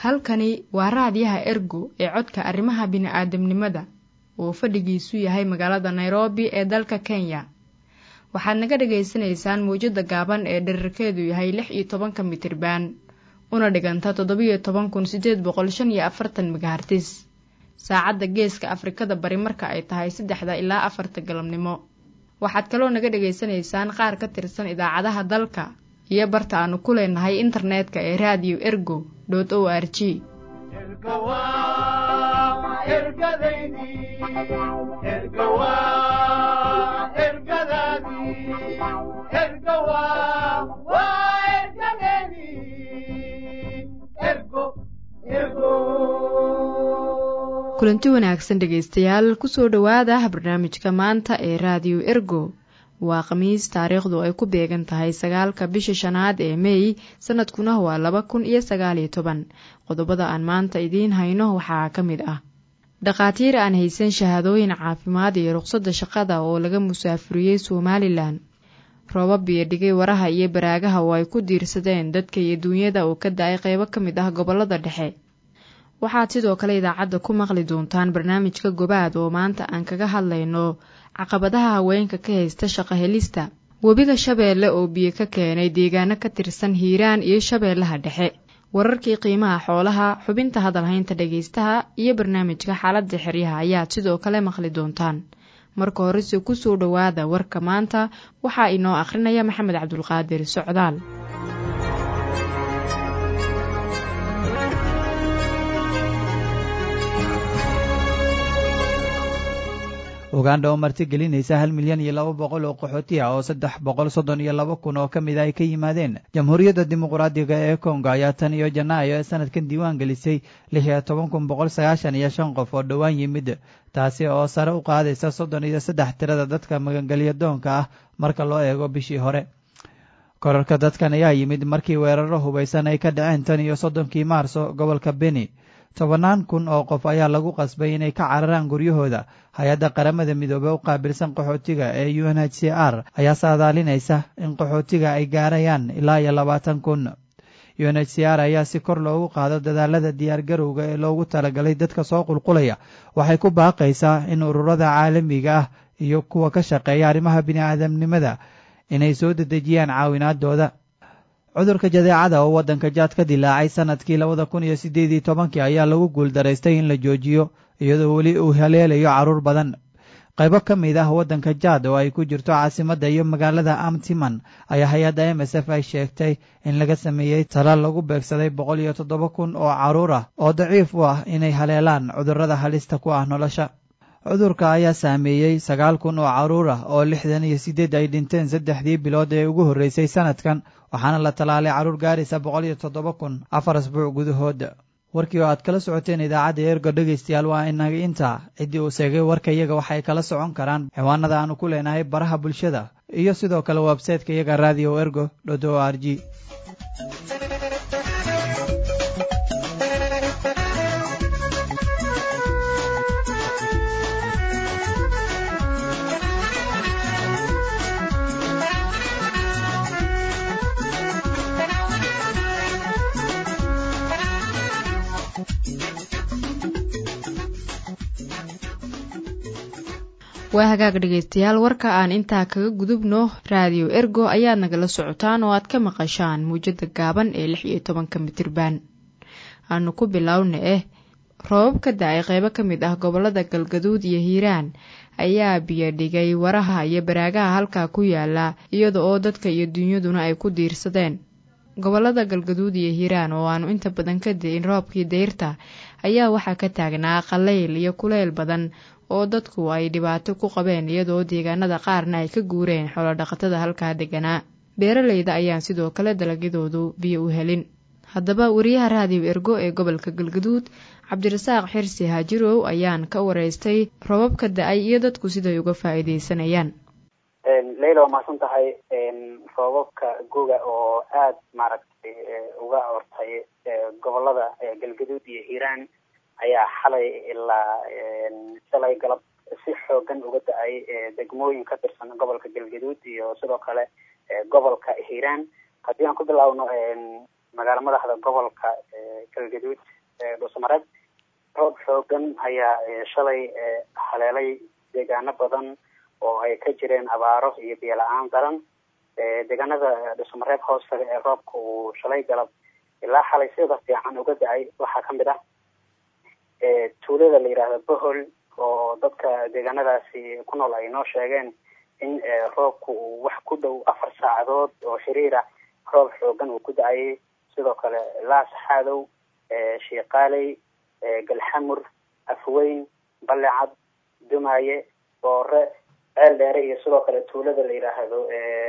halkani waa raadiyaha ergo ee codka arrimaha bini'aadamnimada oo fadhigiisu yahay magaalada nairobi ee dalka kenya waxaad naga dhagaysanaysaan mawjadda gaaban ee dherarkeedu yahay lix iyo tobanka mitriban una dhiganta toddobiyo toban kun siddeed boqol shan iyo afartan megahartis saacadda geeska afrikada bari marka ay tahay saddexda ilaa afarta galabnimo waxaad kaloo naga dhagaysanaysaan qaar ka tirsan idaacadaha dalka iyo barta aanu ku leenahay internetka ee raadiyo ergo dot o r g kulanti wanaagsan dhegaystayaal kusoo dhowaada barnaamijka maanta ee raadiyo ergo waa khamiis taariikhdu ay ku beegan tahay sagaalka bisha shanaad ee mey sanadkuna waa laba kun iyo sagaaliyo toban qodobada aan maanta idiin hayno waxaa ka mid ah dhakhaatiir aan haysan shahaadooyin caafimaad iyo ruqsadda shaqada oo laga musaafuriyey somalilan roobab iyo dhigay waraha iyo baraagaha oo ay ku diirsadeen dadka iyo duunyada oo ka da-ay qeybo ka mid ah gobolada dhexe waxaad sidoo kale idaacadda ku maqli doontaan barnaamijka gobaad oo maanta aan kaga hadlayno caqabadaha haweenka ka haysta shaqo helista webiga shabeelle oo biyo ka keenay deegaano ka tirsan hiiraan iyo shabeellaha dhexe wararkii qiimaha xoolaha xubinta hadalhaynta dhegaystaha iyo barnaamijka xaaladda xeryaha ayaad sidoo kale maqli doontaan marka horese kusoo dhowaada warka maanta waxaa inoo akhrinaya maxamed cabdulqaadir socdaal ugandha oo martigelinaysa hal milyan iyo laba boqol oo qaxooti ah oo saddex boqol soddon iyo laba kun oo ka mid a ay ka yimaadeen jamhuuriyadda dimuqraadiga ee kongo ayaa tan iyo janaayo ee sanadkan diiwaan gelisay lix iyo toban kun boqol sagaashan iyo shan qof oo dhowaan yimid taasi oo sare u qaadaysa soddon iyo saddex tirada dadka magangelya doonka ah marka loo eego bishii hore korarka dadkan ayaa yimid markii weeraro hubaysan ay ka dhaceen tan iyo soddonkii maarso gobolka beni tobannaan kun oo qof ayaa lagu qasbay inay ka cararaan guryahooda hay-adda qaramada midoobe u qaabilsan qaxootiga ee u n h c r ayaa saadaalinaysa in qaxootiga ay gaarayaan ilaa iyo labaatan kun u n h c r ayaa si kor loogu qaado dadaalada diyaargarowga ee loogu talagalay dadka soo qulqulaya waxay ku baaqaysaa in ururada caalamiga ah iyo kuwa ka shaqeeya arrimaha bini'aadamnimada inay soo dedejiyaan caawinaadooda cudurka jadeecada oo waddanka jaad ka dilaacay sanadkii labada kun iyo siddeed iyo tobankii ayaa lagu guuldaraystay in la joojiyo iyadoo weli uu haleelayo carruur badan qaybo ka mid ah waddanka jaad oo ay ku jirto caasimadda iyo magaalada amtiman ayaa hay-adda m s f ay sheegtay in laga sameeyey talaal lagu beegsaday boqol iyo toddoba kun oo carruur ah oo daciif u ah inay haleelaan cudurrada halista ku ah nolosha cudurka ayaa saameeyey sagaal kun oo carruur ah oo lixdan iyo siddeed ay dhinteen saddexdii bilood ee ugu horreysay sanadkan waxaana la tallaalay carruur gaaraysa boqol iyo toddoba kun afar asbuuc gudahooda warkii oo aad kala socoteen idaacadda ergo dhegaystayaal waa inaga intaa ciddii uu seegay warka iyaga waxay kala socon karaan ciwaanada aanu ku leenahay baraha bulshada iyo sidoo kale websayteka iyaga radio ergo dot o r g waa hagaag dhegaystayaal warka aan intaa kaga gudubno raadiyo ergo ayaad nagala socotaan oo aad ka maqashaan muwjadda gaaban ee lix iyo tobanka mitirban aanu ku bilowna eh roobab ka da-ay qeybo ka mid ah gobolada galgaduud iyo hiiraan ayaa biyo dhigay waraha iyo baraagaha halkaa ku yaala iyada oo dadka iyo duunyaduna ay ku diirsadeen gobolada galgaduud iyo hiiraan oo aanu inta badan ka da-in roobkii dayrta ayaa waxaa ka taagnaa qallayl iyo kuleyl badan oo dadku ay dhibaato ku qabeen iyadoo deegaanada qaarna ay ka guureen xoolodhaqatada halkaa deganaa beeralayda ayaan sidoo kale dalagyadoodu biyo u helin haddaba wariyaha raadiyo ergo ee gobolka galgaduud cabdirasaaq xirsi haajirow ayaan ka wareystay robabka da-ay iyo dadku siday uga faa'iideysanayaan leyla waa mahadsan tahay roobabka goga oo aada maaragtay uga hortay gobolada galgaduud iyo hiiraan ayaa xalay ilaa shalay galab si xoogan uga da-ay degmooyin ka tirsan gobolka galgaduud iyo sidoo kale gobolka hiiraan haddii aan ku bilaawno magaalo madaxda gobolka galgaduud dhuusamareeb roob xoogan ayaa shalay haleelay deegaano badan oo ay ka jireen abaaro iyo biyo la-aan daran deegaanada dhuusamareeb hoostaga ee roobka uu shalay galab ilaa xalay sida fiican uga da-ay waxaa kamid ah tuulada la yidhaahdo bohol oo dadka deegaanadaasi ku nool ay noo sheegeen in roobku uu wax ku dhow afar saacadood oo xiriira roob xoogan uu ku da-ayay sidoo kale laas xaadow shiiqaaley galxamur afweyn balecad dumaaye boore ceel dheere iyo sidoo kale tuulada la yidhaahdo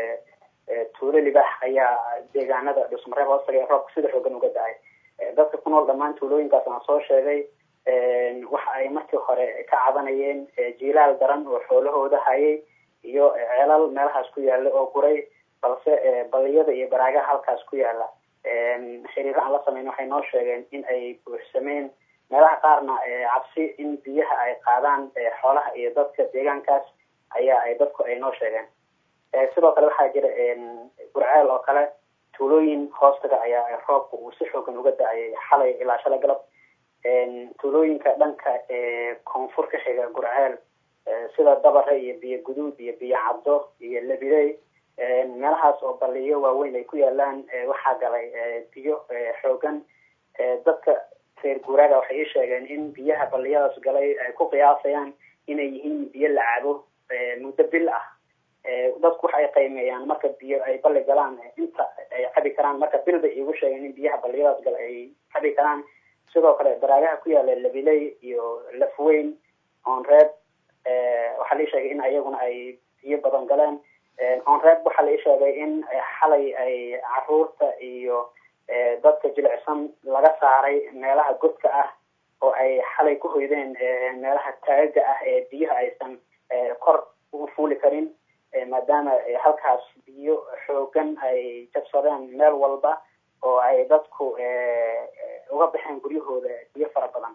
tuulo libax ayaa deegaanada dhusmareeb hoostaga ee roobka sida xoogan uga da-ay dadka ku nool dhammaan tuulooyinkaas aan soo sheegay waxa ay markii hore ka cabanayeen jiilaal daran oo xoolahooda hayay iyo ceelal meelahaas ku yaala oo guray balse baliyada iyo baraagaha halkaas ku yaala xiriiro aan la sameyn waxay noo sheegeen in ay buuxsameen meelaha qaarna cabsi in biyaha ay qaadaan xoolaha iyo dadka deegaankaas ayaa ay dadku ay noo sheegeen sidoo kale waxaa jira gurceel oo kale tuulooyin hoostaga ayaa roobka uu si xoogan uga da-ayay xalay ilaa shalay galab tuulooyinka dhanka koonfur ka xiga gurceel sida dabare iyo biyo guduud iyo biyo caddo iyo lebidey meelahaas oo baliyo waaweyn ay ku yaalaan waxaa galay biyo xoogan dadka reer guuraaga waxay ii sheegeen in biyaha baliyadaas galay ay ku qiyaasayaan inay yihiin biyo la cabo muddo bil ah dadku waxa ay qiimeeyaan marka biyo ay bali galaan inta ay cabi karaan marka bil bay iigu sheegeen in biyaha baliyadaas gala ay cabi karaan sidoo kale baraagaha ku yaala labiley iyo lafweyn onreeb waxaa la ii sheegay in ayaguna ay biyo badan galeen onreeb waxaa la ii sheegay in xalay ay caruurta iyo dadka jilicsan laga saaray meelaha godka ah oo ay xalay ku hoydeen meelaha taagaga ah ee biyaha aysan kor u fuuli karin maadaama halkaas biyo xoogan ay jabsadeen meel walba oo ay dadku uga baxeen guryahooda biyo fara badan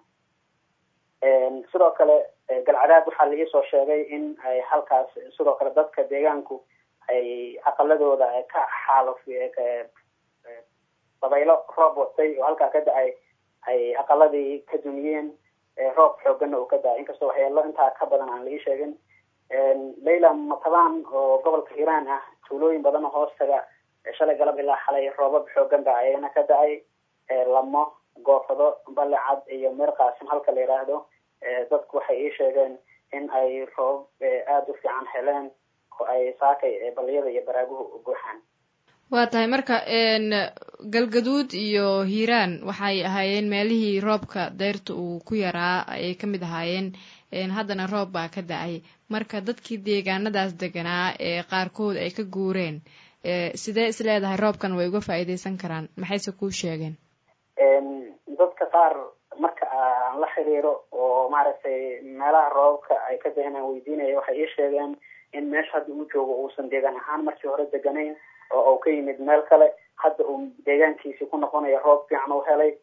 sidoo kale galcadaad waxaa la iisoo sheegay in ay halkaas sidoo kale dadka deegaanku ay aqaladooda ka xaaluf dabaylo roob watay oo halkaa ka da-ay ay aqaladii ka dumiyeen roob xooganna uu ka da-ay inkastoo waxyeelo intaa ka badan aan la ii sheegin layla matabaan oo gobolka hiiraan ah tuulooyin badan oo hoostaga shalay galab ilaa xalay roobab xoogan ba ayana ka da-ay lamo goofado balecad iyo meer qaasim halka la yidhaahdo dadku waxay ii sheegeen in ay roobab aada u fiican heleen oo ay saakay baliyada iyo baraaguhu buuxaan waa tahay marka galgaduud iyo hiiraan waxay ahaayeen meelihii roobka dayrta uu ku yaraa ayay ka mid ahaayeen haddana roob baa ka da-ay marka dadkii deegaanadaas deganaa ee qaarkood ay ka guureen sidee is leedahay roobkan way uga faa'iideysan karaan maxayse kuu sheegeen dadka qaar marka aan la xiriiro oo maaragtay meelaha roobabka ay ka da-een weydiinaya waxay ii sheegeen in meesha hadda uu joogo uusan deegaan ahaan markii hore deganayn oo uu ka yimid meel kale hadda uu deegaankiisii ku noqonayo roob fiican u helay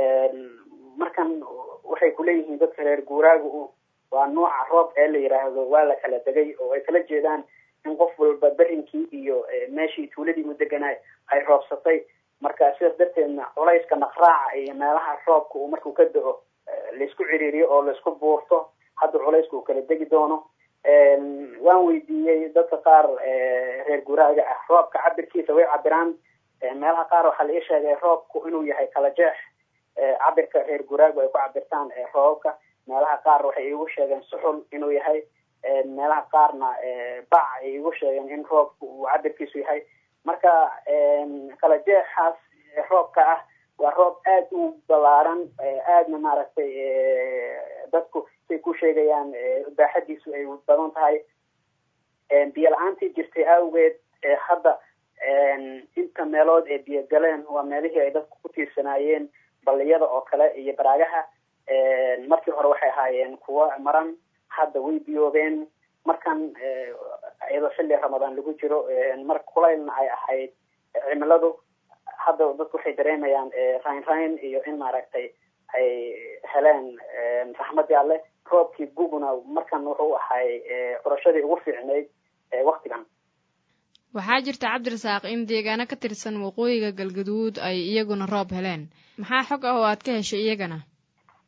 markan waxay kuleeyihiin dadka reer guuraaga waa nooca roob ee la yidhaahdo waa la kala degay oo ay kala jeedaan in qof walba berinkii iyo meeshii tuuladii u deganaay ay roobsatay marka sidaas darteedna culayska naqraaca iyo meelaha roobka uu markuu ka da-o laisku ciriiriyo oo laisku buurto hadda culayska uu kala degi doono waan weydiiyey dadka qaar reer guuraaga ah roobka cabirkiisa way cabiraan meelaha qaar waxaa la ii sheegay roobku inuu yahay kala jeex cabirka reer guuraagu ay ku cabirtaan roobabka meelaha qaar waxay iigu sheegeen suxul inuu yahay meelaha qaarna bac ay iigu sheegeen in roobku uu cabirkiisu yahay marka kala jeexaas roobka ah waa roob aada u balaaran aadna maaragtay dadku say ku sheegayaan baaxadiisu ay badan tahay biyo la-aantii jirtay awgeed hadda inta meelood ee biyo galeen waa meelihii ay dadku ku tiirsanaayeen balliyada oo kale iyo baraagaha markii hore waxay ahaayeen kuwo maran hadda way biyoobeen markan iyadoo xilli ramadaan lagu jiro mar kulaylna ay ahayd cimiladu hadda dadku waxay dareemayaan rayn rayn iyo in maaragtay ay heleen raxmadii alle roobkii guguna markan wuxuu ahay curashadii ugu fiicnayd waktigan waxaa jirta cabdirasaaq in deegaano ka tirsan waqooyiga galgaduud ay iyaguna roob heleen maxaa xog ah oo aad ka heshay iyagana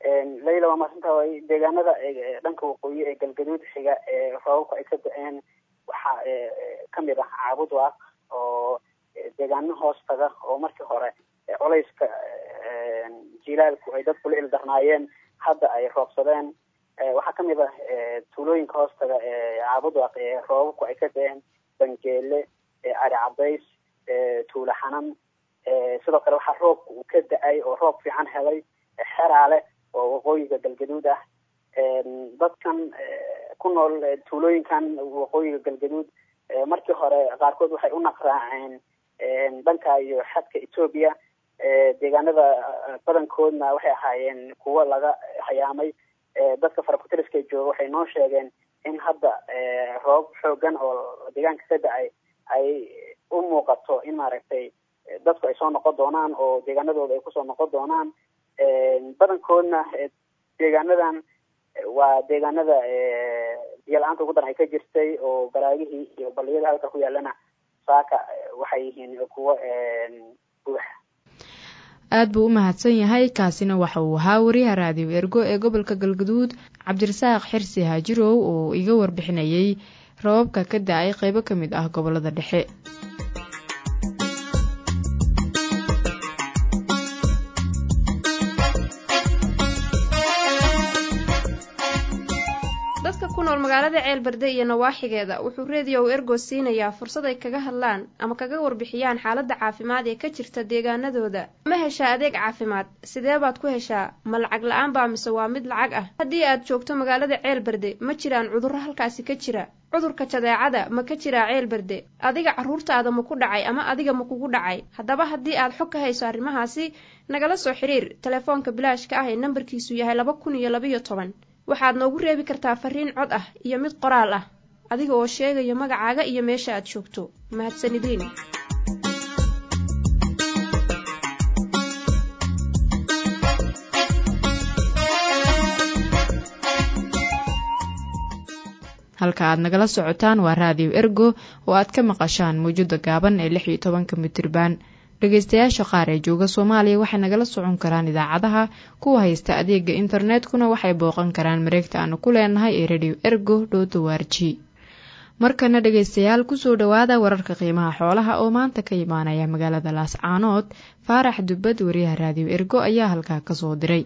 layla waa maasanta way deegaanada dhanka waqooyi ee galgaduud xiga ee roobabka ay ka da-een waxaa kamid ah caabudwaaq oo deegaano hoos taga oo markii hore culayska jilaalku ay dadku la ildarnaayeen hadda ay roobsadeen waxaa kamid ah tuulooyinka hoos taga ee caabudwaaq ee roobabku ay ka da-een bangeele cari cadays tuula xanan sidoo kale waxaa roobka uu ka da-ay oo roob fiican helay xeraale oo waqooyiga galgaduud ah dadkan ku nool tuulooyinkan waqooyiga galgaduud markii hore qaarkood waxay u naqraaceen dhanka iyo xadka etoobiya deegaanada badankoodna waxay ahaayeen kuwo laga hayaamay dadka farakutiriska jooga waxay noo sheegeen in hadda roob xoogan oo deegaanka ka da-ay ay u muuqato in maaragtay dadku ay soo noqon doonaan oo deegaanadooda ay kusoo noqon doonaan badankoodna deegaanadan waa deegaanada biyo la-aanta ugu daran ay ka jirtay oo baraagihii iyo baliyada halka ku yaalana saaka waxay yihiin kuwo buux aad buu u mahadsan yahay kaasina waxa uu ahaa wariyaha raadiyo ergo ee gobolka galgaduud cabdirasaaq xirsi haajirow oo iga warbixinayay rababka ka da-ay qeybo ka mid ah gobolada dhexe dadka ku nool magaalada ceelberde iyo nawaaxigeeda wuxuu reediyow ergo siinayaa fursad ay kaga hadlaan ama kaga warbixiyaan xaaladda caafimaad ee ka jirta deegaanadooda ma heshaa adeeg caafimaad sidee baad ku heshaa ma lacag la-aan baa mise waa mid lacag ah haddii aad joogto magaalada ceelberde ma jiraan cudurro halkaasi ka jira cudurka jadeecada ma ka jiraa ceelberde adiga carruurtaada ma ku dhacay ama adiga ma kugu dhacay haddaba haddii aad xog ka hayso arrimahaasi nagala soo xidhiir telefoonka bilaashka ah ee nambarkiisu yahay laba kun iyo labayo toban waxaad noogu reebi kartaa fariin cod ah iyo mid qoraal ah adiga oo sheegaya magacaaga iyo meesha aad joogto mahadsanidin halka aad nagala socotaan waa raadiyo ergo oo aad ka maqashaan mawjada gaaban ee lix iyo tobanka mitriban dhegeystayaasha qaar ee jooga soomaaliya waxay nagala socon karaan idaacadaha kuwa haysta adeega internetkuna waxay booqan karaan mareegta aanu ku leenahay ee radio ergo dhotowarji markana dhegeystayaal kusoo dhowaada wararka qiimaha xoolaha oo maanta ka imaanaya magaalada laascaanood faarax dubbad wariyaha raadiyo ergo ayaa halkaa kasoo diray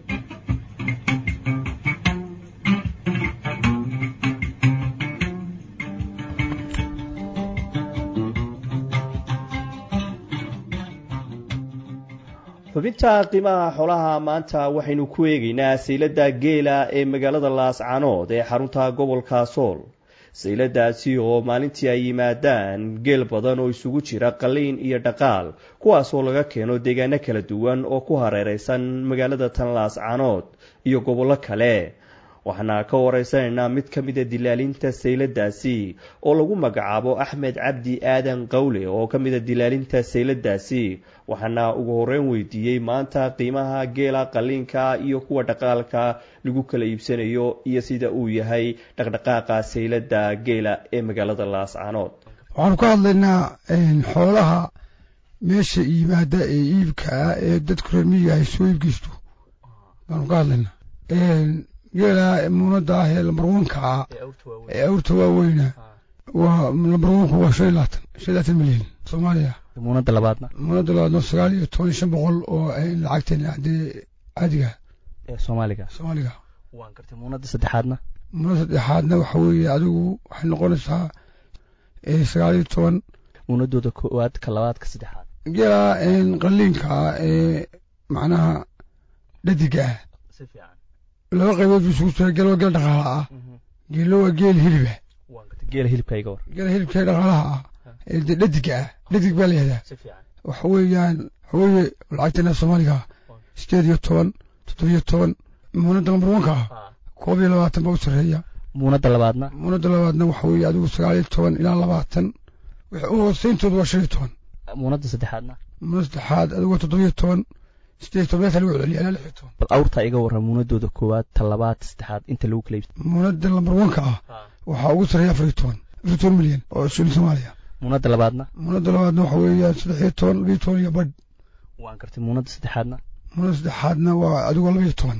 xubinta qiimaha xoolaha maanta waxaynu ku eegaynaa saylada geela ee magaalada laascanood ee xarunta gobolka sool sayladaasi oo maalintii ay yimaadaan geel badan oo isugu jira qaliin iyo dhaqaal kuwaasoo laga keeno deegaano kala duwan oo ku hareereysan magaalada tan laascanood iyo gobollo kale waxaana ka wareysanaynaa mid ka mida dilaalinta sayladaasi oo lagu magacaabo axmed cabdi aadan qawle oo ka mida dilaalinta sayladaasi waxaana ugu horeyn weydiiyey maanta qiimaha geela qaliinka iyo kuwa dhaqaalka lagu kala iibsanayo iyo sida uu yahay dhaqdhaqaaqa saylada geela ee magaalada laascanood waxaanu ka hadlaynaa xoolaha meesha yimaada ee iibka ah ee dadku reer miyiga ay soo iibgeysto baanu ka hadlaynaa geela muunada ah ee lambarwanka ah ee awrta waaweyna waa lambarwanku waa shan iyo labaatan shan iyo labaatan milyan soomaaliya muunada labaadna muunada labaadna sagaal iyo toban iyo shan boqol oo lacagteena dee caadiga ee soomaaliga soomaaliga waan gartay muunada saddexaadna muunada saddexaadna waxa weeye adigu waxay noqonaysaa sagaal iyo toban muunadooda koowaad ka labaad ka saddexaad geela qaliinka ah ee macnaha dhadiga ah si fiican laba qaybood buu isugu jira geel waa geel dhaqaala ah geello waa geel hiliba waan gartay geela hilibka iga war geela hilibka dhaqaalaha ah ee dee dhadiga ah dhadig baa layihahdaa si fiican waxa weeyaan waxa weeye lacagteena soomaaliga sideed iyo toban toddobiyo toban muunada lambar wanka ah koob iyo labaatan baa u sarreeya muunada labaadna muunada labaadna waxa weeye adigu sagaal iyo toban ilaa labaatan wixii u hooseyntooda waa shan iyo toban muunada saddexaadna muunada saddexaad adigu waa toddobiyo toban sideed iyo toban meesha lagu celiya ilaa lix iyo toban bal awrta iga warra muunadooda koowaad ta labaad saddexaad inta lagu kala iibsa muunada lambar wanka ah waxaa ugu sarreeya afar iyo toban afar iyo toban milyan oo shilin soomaaliya muunada labaadna muunada labaadna waxa weeyaan saddex iyo toban labiyo toban iyo badh waan gartay muunada saddexaadna muunada saddexaadna waa adigoo laba iyo toban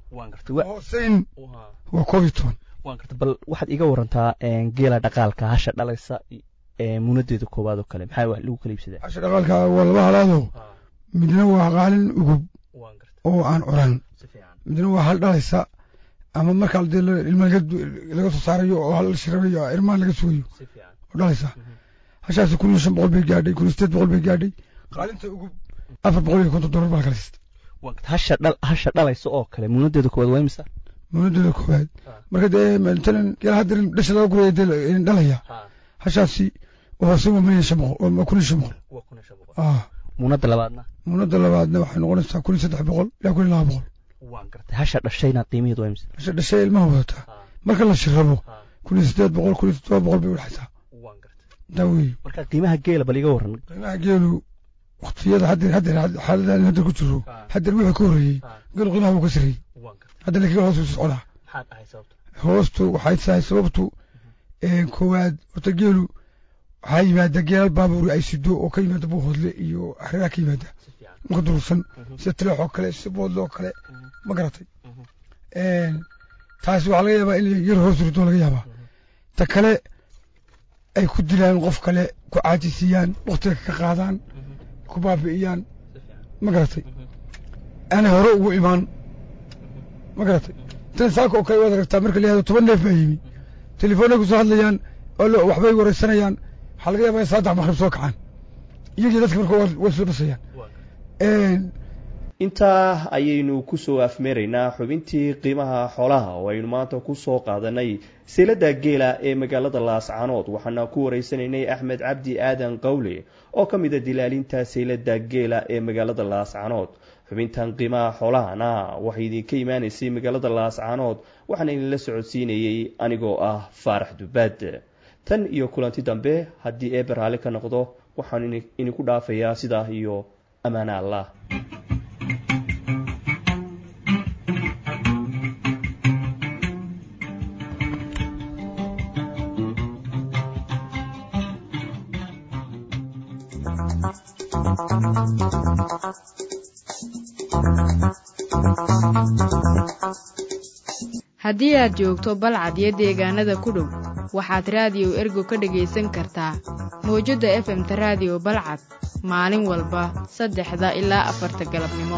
waan gartay hooseyn waa koob iyo toban waan gartay bal waxaad iga warantaa geela dhaqaalka hasha dhalaysa muunadeeda koowaad oo kale maxaa wax lagu kala iibsadaa hasha dhaqaalka waa laba halaado midna waa qaalin ugub oo aan curan midna waa hal dhalaysa ama markaa dee ilma laga soo saarayo oo hal shirabayo irmaan laga sugayo oo dhalaysa hashaasi kun iyo shan boqol bay gaadhay kun iyo sideed boqol bay gaadhay qaalinta ugub afar boqol iyo konton dollar baa kala siistay hasha dhal hasha dhalaysa oo kale muunadeeda koowaad waa imisa muunadeeda koowaad marka dee matalan geel hadda dhasha laga guraya dee dhalaya hashaasi hoose waa milyan shan boqol waa kun iyo shan boqol muunada labaadna muunada labaadna waxay noqonaysaa kun iyo saddex boqol ilaa kun iyo laba boqol waan gartay hasha dhashayna qiimaheedu waa imisa hasha dhashay ilmaha wadataa marka la shirabo kun iyo sideed boqol kun iyo toddoba boqol bay udhexaysaa waan gartay taa wey marka qiimaha geela bal iga waran qiimaha geelu waqtiyada haddeer haddeer xaaladaani haddeer ku jiro haddeer wixii ka horreeyey geelu qiimaha wuu ka sarreeyey hadda laakiin hoos u socdaa hoostu waxay tahay sababtu koowaad horta geelu waxaa yimaada geelal baabuur ay sido oo ka yimaada buuhoodle iyo axreeraa ka yimaada marka durugsan sida tileex oo kale sida boodle oo kale ma garatay taasi waxaa laga yaabaa in yar hoos rido laga yaabaa ta kale ay ku dilaan qof kale ku caajisiiyaan waktiga ka qaadaan ku baabi'iyaan ma garatay aanay hore ugu imaan ma garatay tan saaka oo kale waad aragtaa marka la yihahdo toban neef baa yimi telefoonay ku soo hadlayaan oo waxbay wareysanayaan waxaa laga yaabaa in saddex maqrib soo kacaan iyagii dadka marka way isla basayaan intaa ayaynu kusoo afmeeraynaa xubintii qiimaha xoolaha oo aynu maanta kusoo qaadanay silada geela ee magaalada laascanood waxaana ku wareysanaynay axmed cabdi aadan qawle oo ka mid a dilaalinta silada geela ee magaalada laascanood xubintan qiimaha xoolahana waxay idinka imaanaysay magaalada laascanood waxaana idinla socodsiinayey anigoo ah faarax dubaad tan iyo kulanti dambe haddii eeber raali ka noqdo waxaan idinku dhaafayaa sidaa iyo ammaana allah haddii aad joogto balcad iyo deegaanada ku dhow waxaad raadiyo ergo ka dhegaysan kartaa mawjadda efemta raadiyo balcad maalin walba saddexda ilaa afarta galabnimo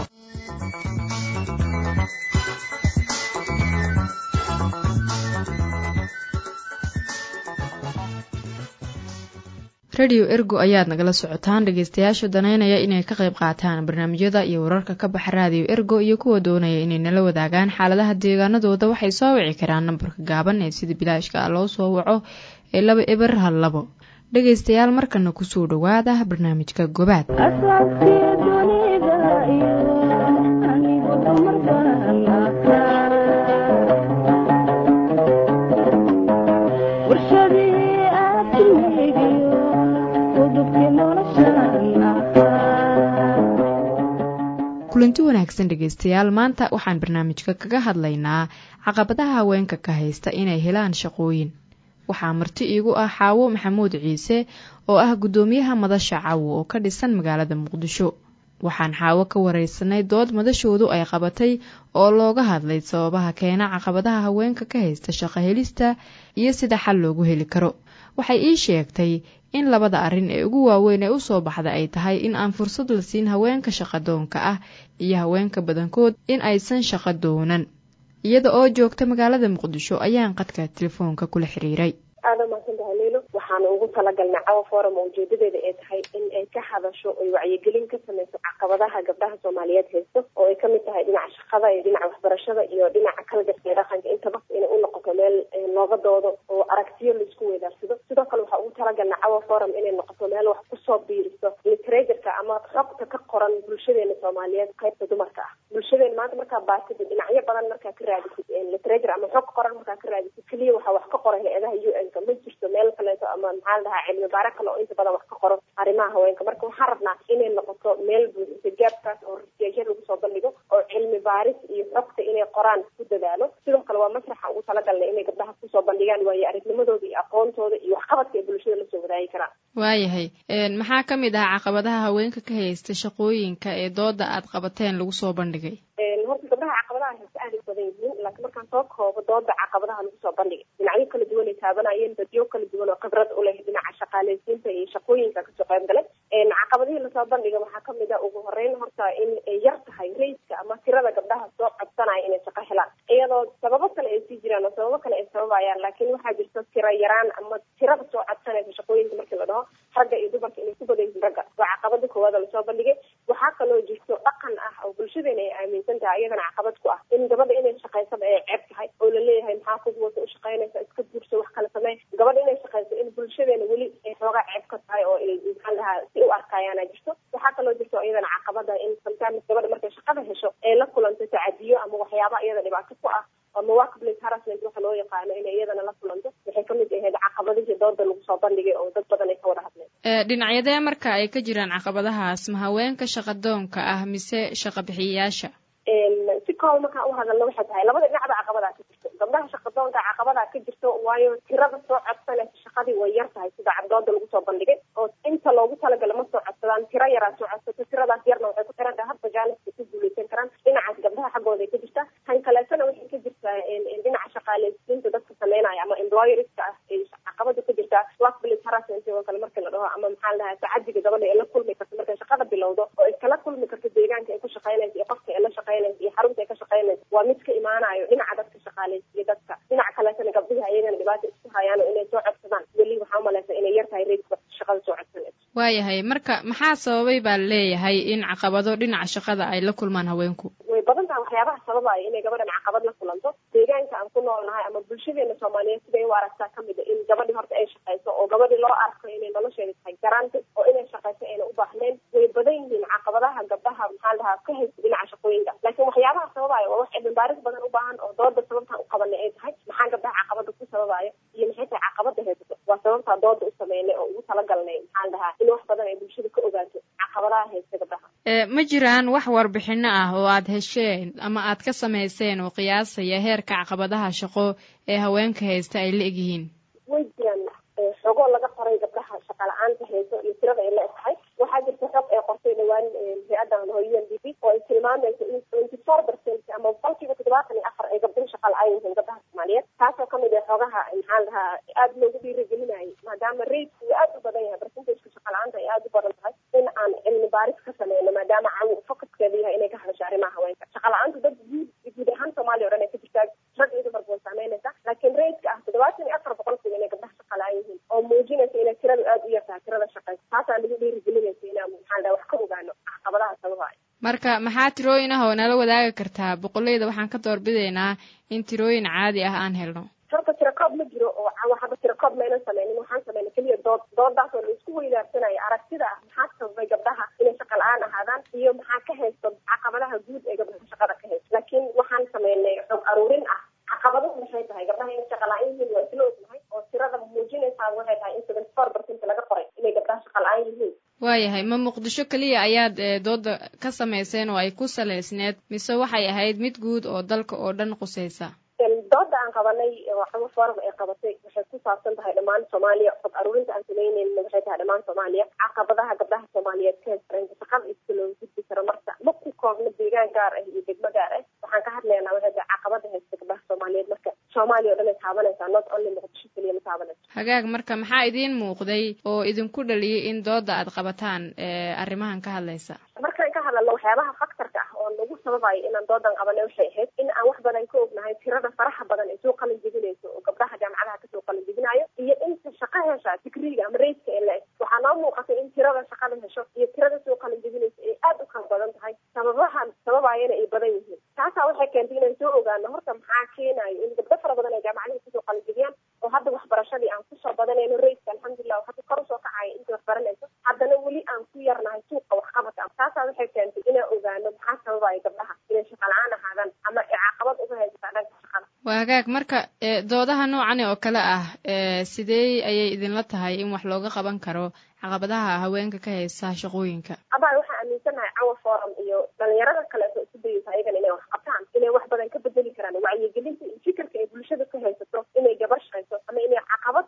rediyo ergo ayaad nagala socotaan dhegaystayaasha danaynaya inay ka qayb qaataan barnaamijyada iyo wararka ka baxa raadiyo ergo iyo kuwa doonaya inay nala wadaagaan xaaladaha deegaanadooda waxay soo wici karaan nambarka gaaban ee sida bilaashka ah loo soo waco ee laba eber hal labo dhegaystayaal markana kusoo dhowaada barnaamijka gobaad kulanti wanaagsan dhegaystayaal maanta waxaan barnaamijka kaga hadlaynaa caqabadaha haweenka ka haysta inay helaan shaqooyin waxaa marti iigu ah xaawo maxamuud ciise oo ah guddoomiyaha madasha cawo oo ka dhisan magaalada muqdisho waxaan xaawo ka wareysanay dood madashoodu ay qabatay oo looga hadlay sababaha keena caqabadaha haweenka ka haysta shaqo helista iyo sida xal loogu heli karo waxay ii sheegtay in labada arrin ee ugu waaweyn ee usoo baxda ay tahay in aan fursad la siin haweenka shaqadoonka ah iyo haweenka badankood in aysan shaqo doonan iyada oo joogta magaalada muqdisho ayaan qadka telefoonka kula xiriiray aada mahadsantahay leylo waxaana ugu talagalnay cawa forum oo ujeedadeeda ay tahay in ay ka hadasho oy wacyigelin ka sameyso caqabadaha gabdhaha soomaaliyeed haysto oo ay kamid tahay dhinaca shaqada iyo dhinaca waxbarashada iyo dhinaca kalgarka iyo dhaqanka intaba inay u noqoto meel looga doodo oo aragtiyo laisku weydaarsado sidoo kale waxaa ugu talagalnay cawa forum inay noqoto meel wax kusoo biiriso literatureka ama xogta ka qoran bulshadeena soomaaliyeed qaybta dumarka ah bulshadeena maanta markaa baatida dhinacyo badan markaa ka raadisid literature ama xog qoran markaa ka raadisid keliya waxaa wax ka qoran hay-adaha u n ma jirto meel kaleeto ama maxaa la dhahaa cilmi baare kale oo inta badan wax ka qoro arrimaha haweenka marka waxaan rabnaa inay noqoto meel buuxisa gaabkaas oo riseesha lagu soo bandhigo oo cilmi baaris iyo xogta inay qoraan ku dadaalo sidoo kale waa masraxa ugu talagalnay inay gabdhaha kusoo bandhigaan waayo aragnimo aragnimadooda iyo aqoontooda iyo waxqabadka ay bulshada lasoo wadaagi karaan waayahay maxaa ka mid ah caqabadaha haweenka ka haysta shaqooyinka ee dooda aad qabateen lagu soo bandhigay horta gabdhaha caqabadaha haysta aad ay badan yihiin laakiin markaan soo koobo dooda caqabadaha lagu soo bandhigay dhinacyo kala duwan ay taabanayeen dadyo kala duwan oo khibrad u leh dhinaca shaqaaleysiinta iyo shaqooyinka kasoo qayb galay caqabadihii lasoo bandhiga waxaa kamid a ugu horeyn horta in ay yar tahay rayska ama tirada gabdhaha soo codsanaya inay shaqo helaan iyadoo sababo kale ay sii jiraan oo sababo kale ay sababayaan laakiin waxaa jirta tiro yaraan ama tirada soo codsanaysa shaqooyinka markii la dhaho ragga iyo dumarka inay ku badan yihiin ragga waa caqabada koowaad oo lasoo bandhigay waxaa kaloo jirto dhaqan ah oo bulshadeena ay aaminsan tahay iyadana caqabad ku ah in gabadha inay shaqaysaba ay ceeb tahay oo laleeyahay maxaa kugu wata u shaqaynaysa iska guurso wax kale samey gabadha inay shaqayso in bulshadeena weli ay xoogaa ceeb ka tahay oo ay maxaan dhahaa si u arkayaana jirto waxaa kaloo jirto iyadana caqabada in sometimes gabadha markay shaqada hesho ay la kulanto tacadiyo ama waxyaaba iyada dhibaato ku ah ama workplace harassment waxa loo yaqaano inay iyadana la kulanto waxay kamid ahayd caqabadihii dooda lagu soo bandhigay oo dad badan ay ka wada hadleen dhinacyadee marka ay ka jiraan caqabadahaas ma haweenka shaqadoonka ah mise shaqa bixiyayaasha si kooba markaan u hadalna waxay tahay labada dhinacba caqabadaa ka jirto gabdhaha shaqadoonka caqabadaa ka jirto waayo tirada soo codsanaysa shaqadii way yar tahay sida cadooda lagu soo bandhigay oo inta loogu talagala ma soo codsadaan tiro yaraa soo codsato tiradaas yarna waxay ku xiran tahay hadba jaaniska ku guuleysan karaan dhinacaas gabdhaha xaggooda ay ka jirtaa tan kaleetana waxay ka jirtaa dhinaca shaqaaleysiinta dadka sameynaya ama employerska ah ay caqabada ka jirtaa workplace harassment oo kale marka la dhaho ama maxaa la dhahaa tacadiga gabadha ay la kulmi karto markay shaqada bilowdo oo ay kala kulmi karto deegaanka ay ku shaqaynaysa iyo qofka ay la shaqaynaysa iyo xarunta ay ka shaqaynaysa waa mid ka imaanayo dhinaca dadka shaqaaleysiyo dadka dhinaca kaleetana gabdhihi ayagana dhibaata isku hayaan oo inay soo codsadaan weli waxaa umalaysa inay yar tahay reedka shaqada soo codsanaysa waayahay marka maxaa sababay baa leeyahay in caqabado dhinaca shaqada ay la kulmaan haweenku way badan tahay waxyaabaha sababaya inay gabadhan caqabad la kulanto deegaanka aan ku noolnahay ama bulshadeena soomaaliyeed siday u aragtaa kamid a in gabadhi horta ay shaqayso oo gabadhi loo arko inay nolosheeda tahay garaanta oo inay shaqayso ayna u baahnayn way badan yihiin caqabadaha gabdhaha maxaa dhahaa ka haysta dhinaca shaqooyinka laakiin waxyaabaha sababaya waa wax cilmibaaris badan u baahan oo dooda sababtaan u qabanay ay tahay maxaa gabdhaha caqabada ku sababaya iyo maxay tahay caqabada haysato waa sababtaa dooda u sameynay oo ugu talagalnay maxaa dhahaa in wax badan ay bulshada ka ogaato caqabadaha haysta gabdhaha ma jiraan wax warbixino ah oo aad hesheen ama aad ka samayseen oo qiyaasaya heerka caqabadaha shaqo ee haweenka haysta ay la egyihiin way jiraan xogoo laga qoray gabdhaha shaqa la-aanta hayso iyo tirada ay la eg tahay waxaa jirta xog ay qortay dhawaan hay-addan laho u n d p oo ay tilmaamayso in twenty four percent ama boqolkiiba toddobaatan iyo afar ay gabdhihi shaqa la-aan yihiin gabdhaha soomaaliyeed taasoo kamid ah xogaha maxaa la dhahaa aada loogu dhiirigelinayay maadaama raidku uu aada u badan yahay percentageka shaqa la-aanta ay aada u badan tahay in aan cilmi baaris ka sameyno maadaama caw focuskeeda yahay inay ka hadasho arrimaha haweenka shaqa la-aantu dad guud guud ahaan soomaaliya o dhan ay ka jirtaa rag iyo dumarba way saameynaysa laakiin raidka ah toddobaatan iyo afar boqolkiiba inay gabdhaha shaqa la-aan yihiin oo muujinaysa inay tiradu aada u yartahay tirada shaqaysa taasaa nagu dhiirigelinaysa inaan maxaa la dhaha wax ka ogaano caqabadaha sababaya marka maxaa tirooyin ah oo nala wadaagi kartaa boqoleyda waxaan ka doorbidaynaa in tirooyin caadi ah aan helno horta tirakoob ma jiro oo hadda tirakoob maynan sameynin waxaan sameynay keliya dood doodaas oo la isku weydaarsanayo aragtida ah maxaa sababay gabdhaha inay shaqa la-aan ahaadaan iyo maxaa ka haysto caqabadaha guud ee gabdhaha shaqada ka haysto laakiin waxaan sameynay xog aruurin ah caqabaduhu maxay tahay gabdhaha inay shaqa la-aan yihiin waa isla ognahay oo tirada muujinaysaa waxay tahay in seventy four percent laga qoray inay gabdhaha shaqa la-aan yihiin waayahay ma muqdisho keliya ayaad dooda ka samayseen oo ay ku salaysneed mise waxay ahayd mid guud oo dalka oo dhan qusaysa dooda aan qabanay waxaa forum ay qabatay waxay ku saabsan tahay dhammaan soomaaliya xog aruurinta aan sameyneyna waxay tahay dhammaan soomaaliya caqabadaha gabdhaha soomaaliyeed ka haysta shaqada iska looga gudbi karo marka ma ku koobno deegaan gaar ah iyo degmo gaar ah waxaan ka hadlaynaa waxay tahay caqabada haysta gabdhaha soomaaliyeed marka soomaaliya o dhan ay taabanaysaa not only muqdisho keliya ma taabanayso hagaag marka maxaa idiin muuqday oo idinku dhaliyay in dooda aad qabataan arrimahan ka hadlaysa markaan ka hadalno waxyaabaha faktorka ah oo nagu sababayo inaan doodan qabanay waxay ahayd in aan wax badan ka ognahay tirada faraha badan ee soo qalin jebinayso oo gabdhaha jaamacadaha kasoo qalin jebinayo iyo inta shaqo hesha digriga ama rayska ee la eg waxaa noo muuqatay in tirada shaqada hesho iyo tirada soo qalin jebinayso ay aada u kala badan tahay sababaha sababayana ay badan yihiin taasaa waxay keentay inaan soo ogaano horta maxaa keenayo in gabdho fara badan ay jaamacadaha kasoo qalin jebiyaan oo hadda waxbarashadii aan kusoo badanayno rayska alxamdulilah oo hadda kor usoo kacaya inta wax baranayso haddana weli aan ku yarnahay suuqa waxqabadka taasaa waxay keentay inaan ogaano maxaa sababaya gabdhaha inay shaqa la-aan ahaadaan ama ay caqabad uga haysataa dhanka shaqada waa hagaag marka doodaha noocani oo kale ah sidee ayay idinla tahay in wax looga qaban karo caqabadaha haweenka ka haysta shaqooyinka abaa waxaan aaminsanahay cawa forum iyo dhalinyarada kaleeto isu dayeysa ayagana inay wax qabtaan inay wax badan ka bedeli karaan wacyigelinta iyo fikirka ay bulshada ka haysato inay gabar shaqayso ama inay caqabad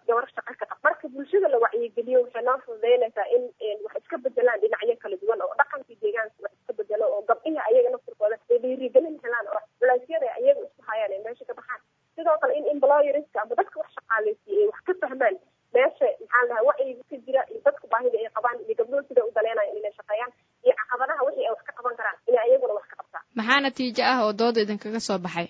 noo fududeynaysaa in wax iska bedelaan dhinacyo kala duwan oo dhaqankii deegaanka wax iska bedelo oo gabdhihi ayaga naftirkooda ay dhiirigelin helaan oo culeysyada ayaga isku hayaan ay meesha ka baxaan sidoo kale in employerska ama dadka wax shaqaaleysiiya ay wax ka fahmaan meesha maxaa lahaa wacyiga ka jira iyo dadka baahida ay qabaan iyo gabdhood sida u daleenayan inay shaqeeyaan iyo caqabadaha wixii ay wax ka qaban karaan inay ayaguna wax ka qabtaan maxaa natiijo ah oo dooda idinkaga soo baxay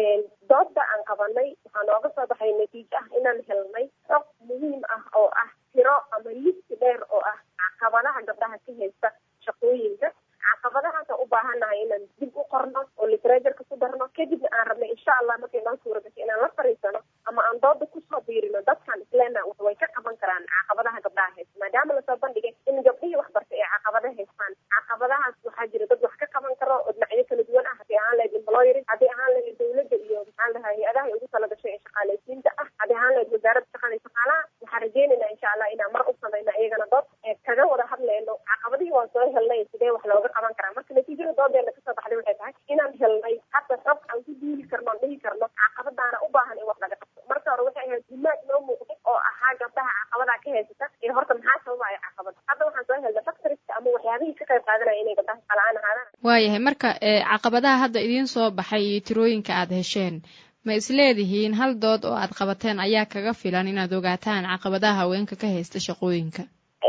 dooda aan qabanay waxaa nooga soo baxay natiijo ah inaan helnay xog muhiim ah oo ah tiro ama listi dheer oo ah caqabadaha gabdhaha ka haysta shaqooyinka caqabadahaasaan u baahannahay inaan dib u qorno oo literatureka ku darno kadibna aan rabnay insha allah markay noo suura gasho inaan la fariisano ama aan dooda kusoo biirino dadkan isleena way ka qaban karaan caqabadaha gabdhaha haysta maadaama lasoo bandhigay in gabdhihii waxbartay ay caqabada haystaan caqabadahaas waxaa jira dad wax ka qaban karo oo dhinacyo kala duwan ah haddii ahaan lahayd employering haddii ahaan lahayd dawladda iyo maxaan lahaa hay-adaha ay ugu tala gashay ee shaqaaleysiinta ah haddii ahaan lahayd wasaaradda shaqada iyo shaqaalaha waxaan rajeynaynaa insha allah inaan mar u samayno iyagana dood ee kaga wada hadlayno caqabadihii waan soo helnay sidee wax looga qaban karaa marka natiijada doodeena kasoo baxday waxay tahay inaan helnay hadda rab aan ku duuli karno aan dhihi karno caqabadaana u baahan in wax laga qabto marka hore waxay ahayd himaag noo muuqday oo ahaa gabdhaha caqabadaa ka haysata ee horta maxaa sababaya caqabada hadda waxaan soo helnay factoriska ama waxyaabihii ka qayb qaadanaya inay gabdhaha shaqalaan ahaadaan waayahay marka caqabadaha hadda idiin soo baxay iyo tirooyinka aad hesheen ma isleedihiin hal dood oo aad qabateen ayaa kaga filan inaad ogaataan caqabadaha haweenka ka haysta shaqooyinka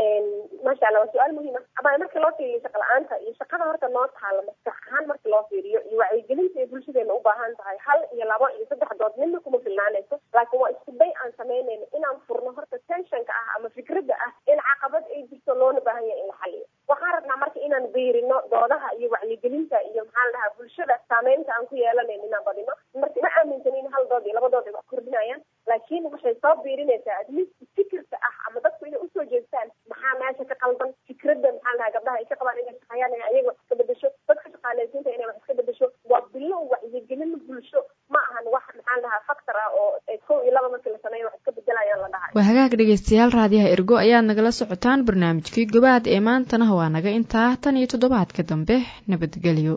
maasha allah waa su-aal muhiim ah ama marka loo fiiriyo shaqa la-aanta iyo shaqada horta noo taala maskax ahaan marka loo fiiriyo iyo wacyigelinta ay bulshadeena u baahan tahay hal iyo labo iyo saddex dood midna kuma filnaanayso laakiin waa isku day aan samaynayno inaan furno horta tensionka ah ama fikradda ah in caqabad ay jirto loona baahan yahay in la xaliyo waxaan rabnaa marka inaan biirino doodaha iyo wacyigelinta iyo maxaa la dhahaa bulshada saameynta aan ku yeelanayn inaan badino marka ma aaminsan in hal dood iyo laba dood ay wax kordhinayaan laakiin waxay soo biirinaysaa atleast fikirka ah ama dadku inay usoo jeestaan maxaa meesha ka qaldan fikradda maxaa lahaa gabdhaha ay ka qabaan inay shaqeeyaan inay ayaga wax iska bedesho dadka shaqaaleysiinta inay wax iska bedesho waa bilow wacyigelin bulsho ma ahan wax maxaa lahaa factor ah oo kow iyo laba markii la sameeyo wax iska bedelayaan la dhahay waa hagaag dhegeystayaal raadiyaha ergo ayaad nagala socotaan barnaamijkii gobaad ee maantana waa naga intaa tan iyo toddobaadka dambe nabadgelyo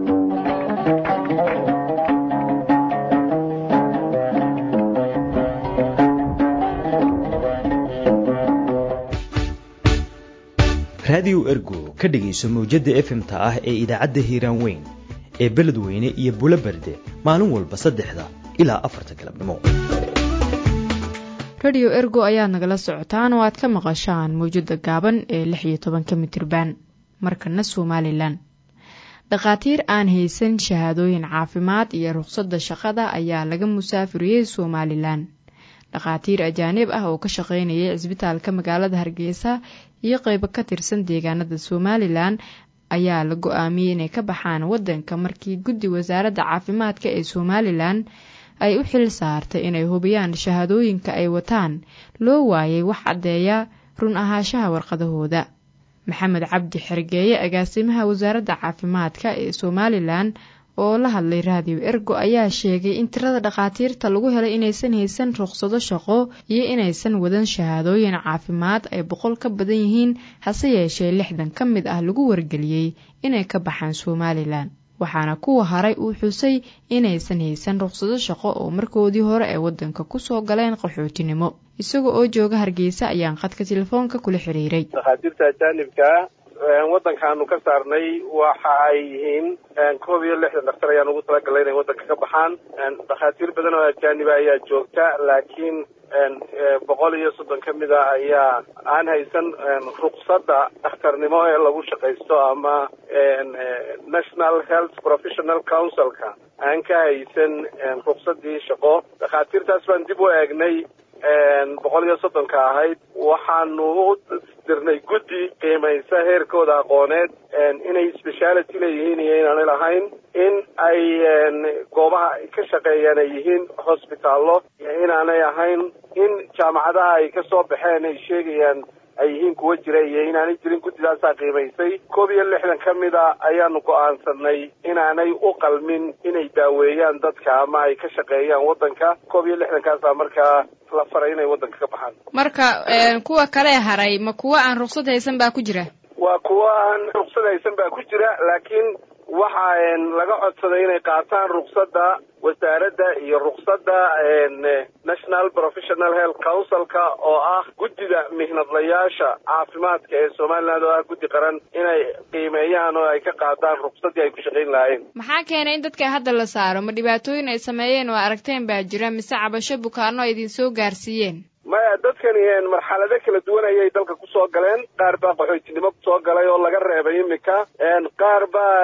raadiyo ergo ka dhegayso mawjadda efmta ah ee idaacadda hiiraan weyn ee beledweyne iyo bulo berde maalin walba saddexda ilaa afarta galabnimo rediyo ergo ayaad nagala socotaan oo aad ka maqashaan mawjadda gaaban ee lix iyo tobanka mitirban markana somalilan dhakhaatiir aan haysan shahaadooyin caafimaad iyo ruqsadda shaqada ayaa laga musaafiriyey somalilan dhakhaatiir ajaanib ah oo ka shaqeynayay cisbitaalka magaalada hargeysa iyo qeybo ka tirsan deegaanada somalilan ayaa la go-aamiyey inay ka baxaan wadanka markii guddi wasaaradda caafimaadka ee somalilan ay u xil saartay inay hubiyaan shahaadooyinka ay wataan loo waayay wax caddeeya run ahaanshaha warqadahooda maxamed cabdi xergeeye agaasimaha wasaaradda caafimaadka ee somalilan oo la hadlay raadiyo ergo ayaa sheegay in tirada dhakhaatiirta lagu helay inaysan haysan ruqsado shaqo iyo inaysan wadan shahaadooyin caafimaad ay boqol ka badan yihiin hase yeeshee lixdan ka mid ah lagu wargeliyey inay ka baxaan somalilan waxaana kuwa haray uu xusay inaysan haysan ruqsado shaqo oo markoodii hore ay wadanka kusoo galeen qaxootinimo isaga oo jooga hargeysa ayaan khadka telefoonka kula xiriiray dhakhaatiirta ajaanibkaa waddankaanu ka saarnay waxa ay yihiin koob iyo lixdan dhaktar ayaan ugu talagalay inay waddanka ka baxaan dhakhaatiir badan oo ajaaniba ayaa joogta laakiin boqol iyo soddon ka mid a ayaa aan haysan ruqsadda dhakhtarnimo ee lagu shaqaysto ama national health professional councilka aan ka haysan ruqsaddii shaqo dhakhaatiirtaas baan dib u eegnay boqol iyo soddonka ahayd waxaanu u dirnay guddi qiimaysa heerkooda aqooneed inay speciality leeyihiin iyo inaanay lahayn in ay goobaha ay ka shaqeeyaan ay yihiin hosbitaallo iyo inaanay ahayn in jaamacadaha ay ka soo baxeen ay sheegayaan ay yihiin kuwa jira iyo inaanay jirin guddidaasaa qiimaysay koob iyo lixdan ka mid a ayaanu go'aansanay inaanay u qalmin inay daaweeyaan dadka ama ay ka shaqeeyaan waddanka koob iyo lixdankaasaa markaa la faray inay waddanka ka baxaan marka kuwa kale haray ma kuwa aan ruqsad haysan baa ku jira waa kuwa aan ruqsad haysan baa ku jira laakiin waxa laga codsaday inay qaataan ruksada wasaaradda iyo ruksada national professional health councilka oo ah guddida mihnadlayaasha caafimaadka ee somaliland oo ah guddi qaran inay qiimeeyaan oo ay ka qaadaan ruksadii ay ku shaqayn lahaayeen maxaa keenay in dadka hadda la saaro ma dhibaatooyin ay sameeyeen oo aragteen baa jira mise cabasho bukaano ay idin soo gaarsiiyeen maya dadkani marxalado kala duwan ayay dalka kusoo galeen qaar baa qaxootinimo kusoo galay oo laga reebay imika qaar baa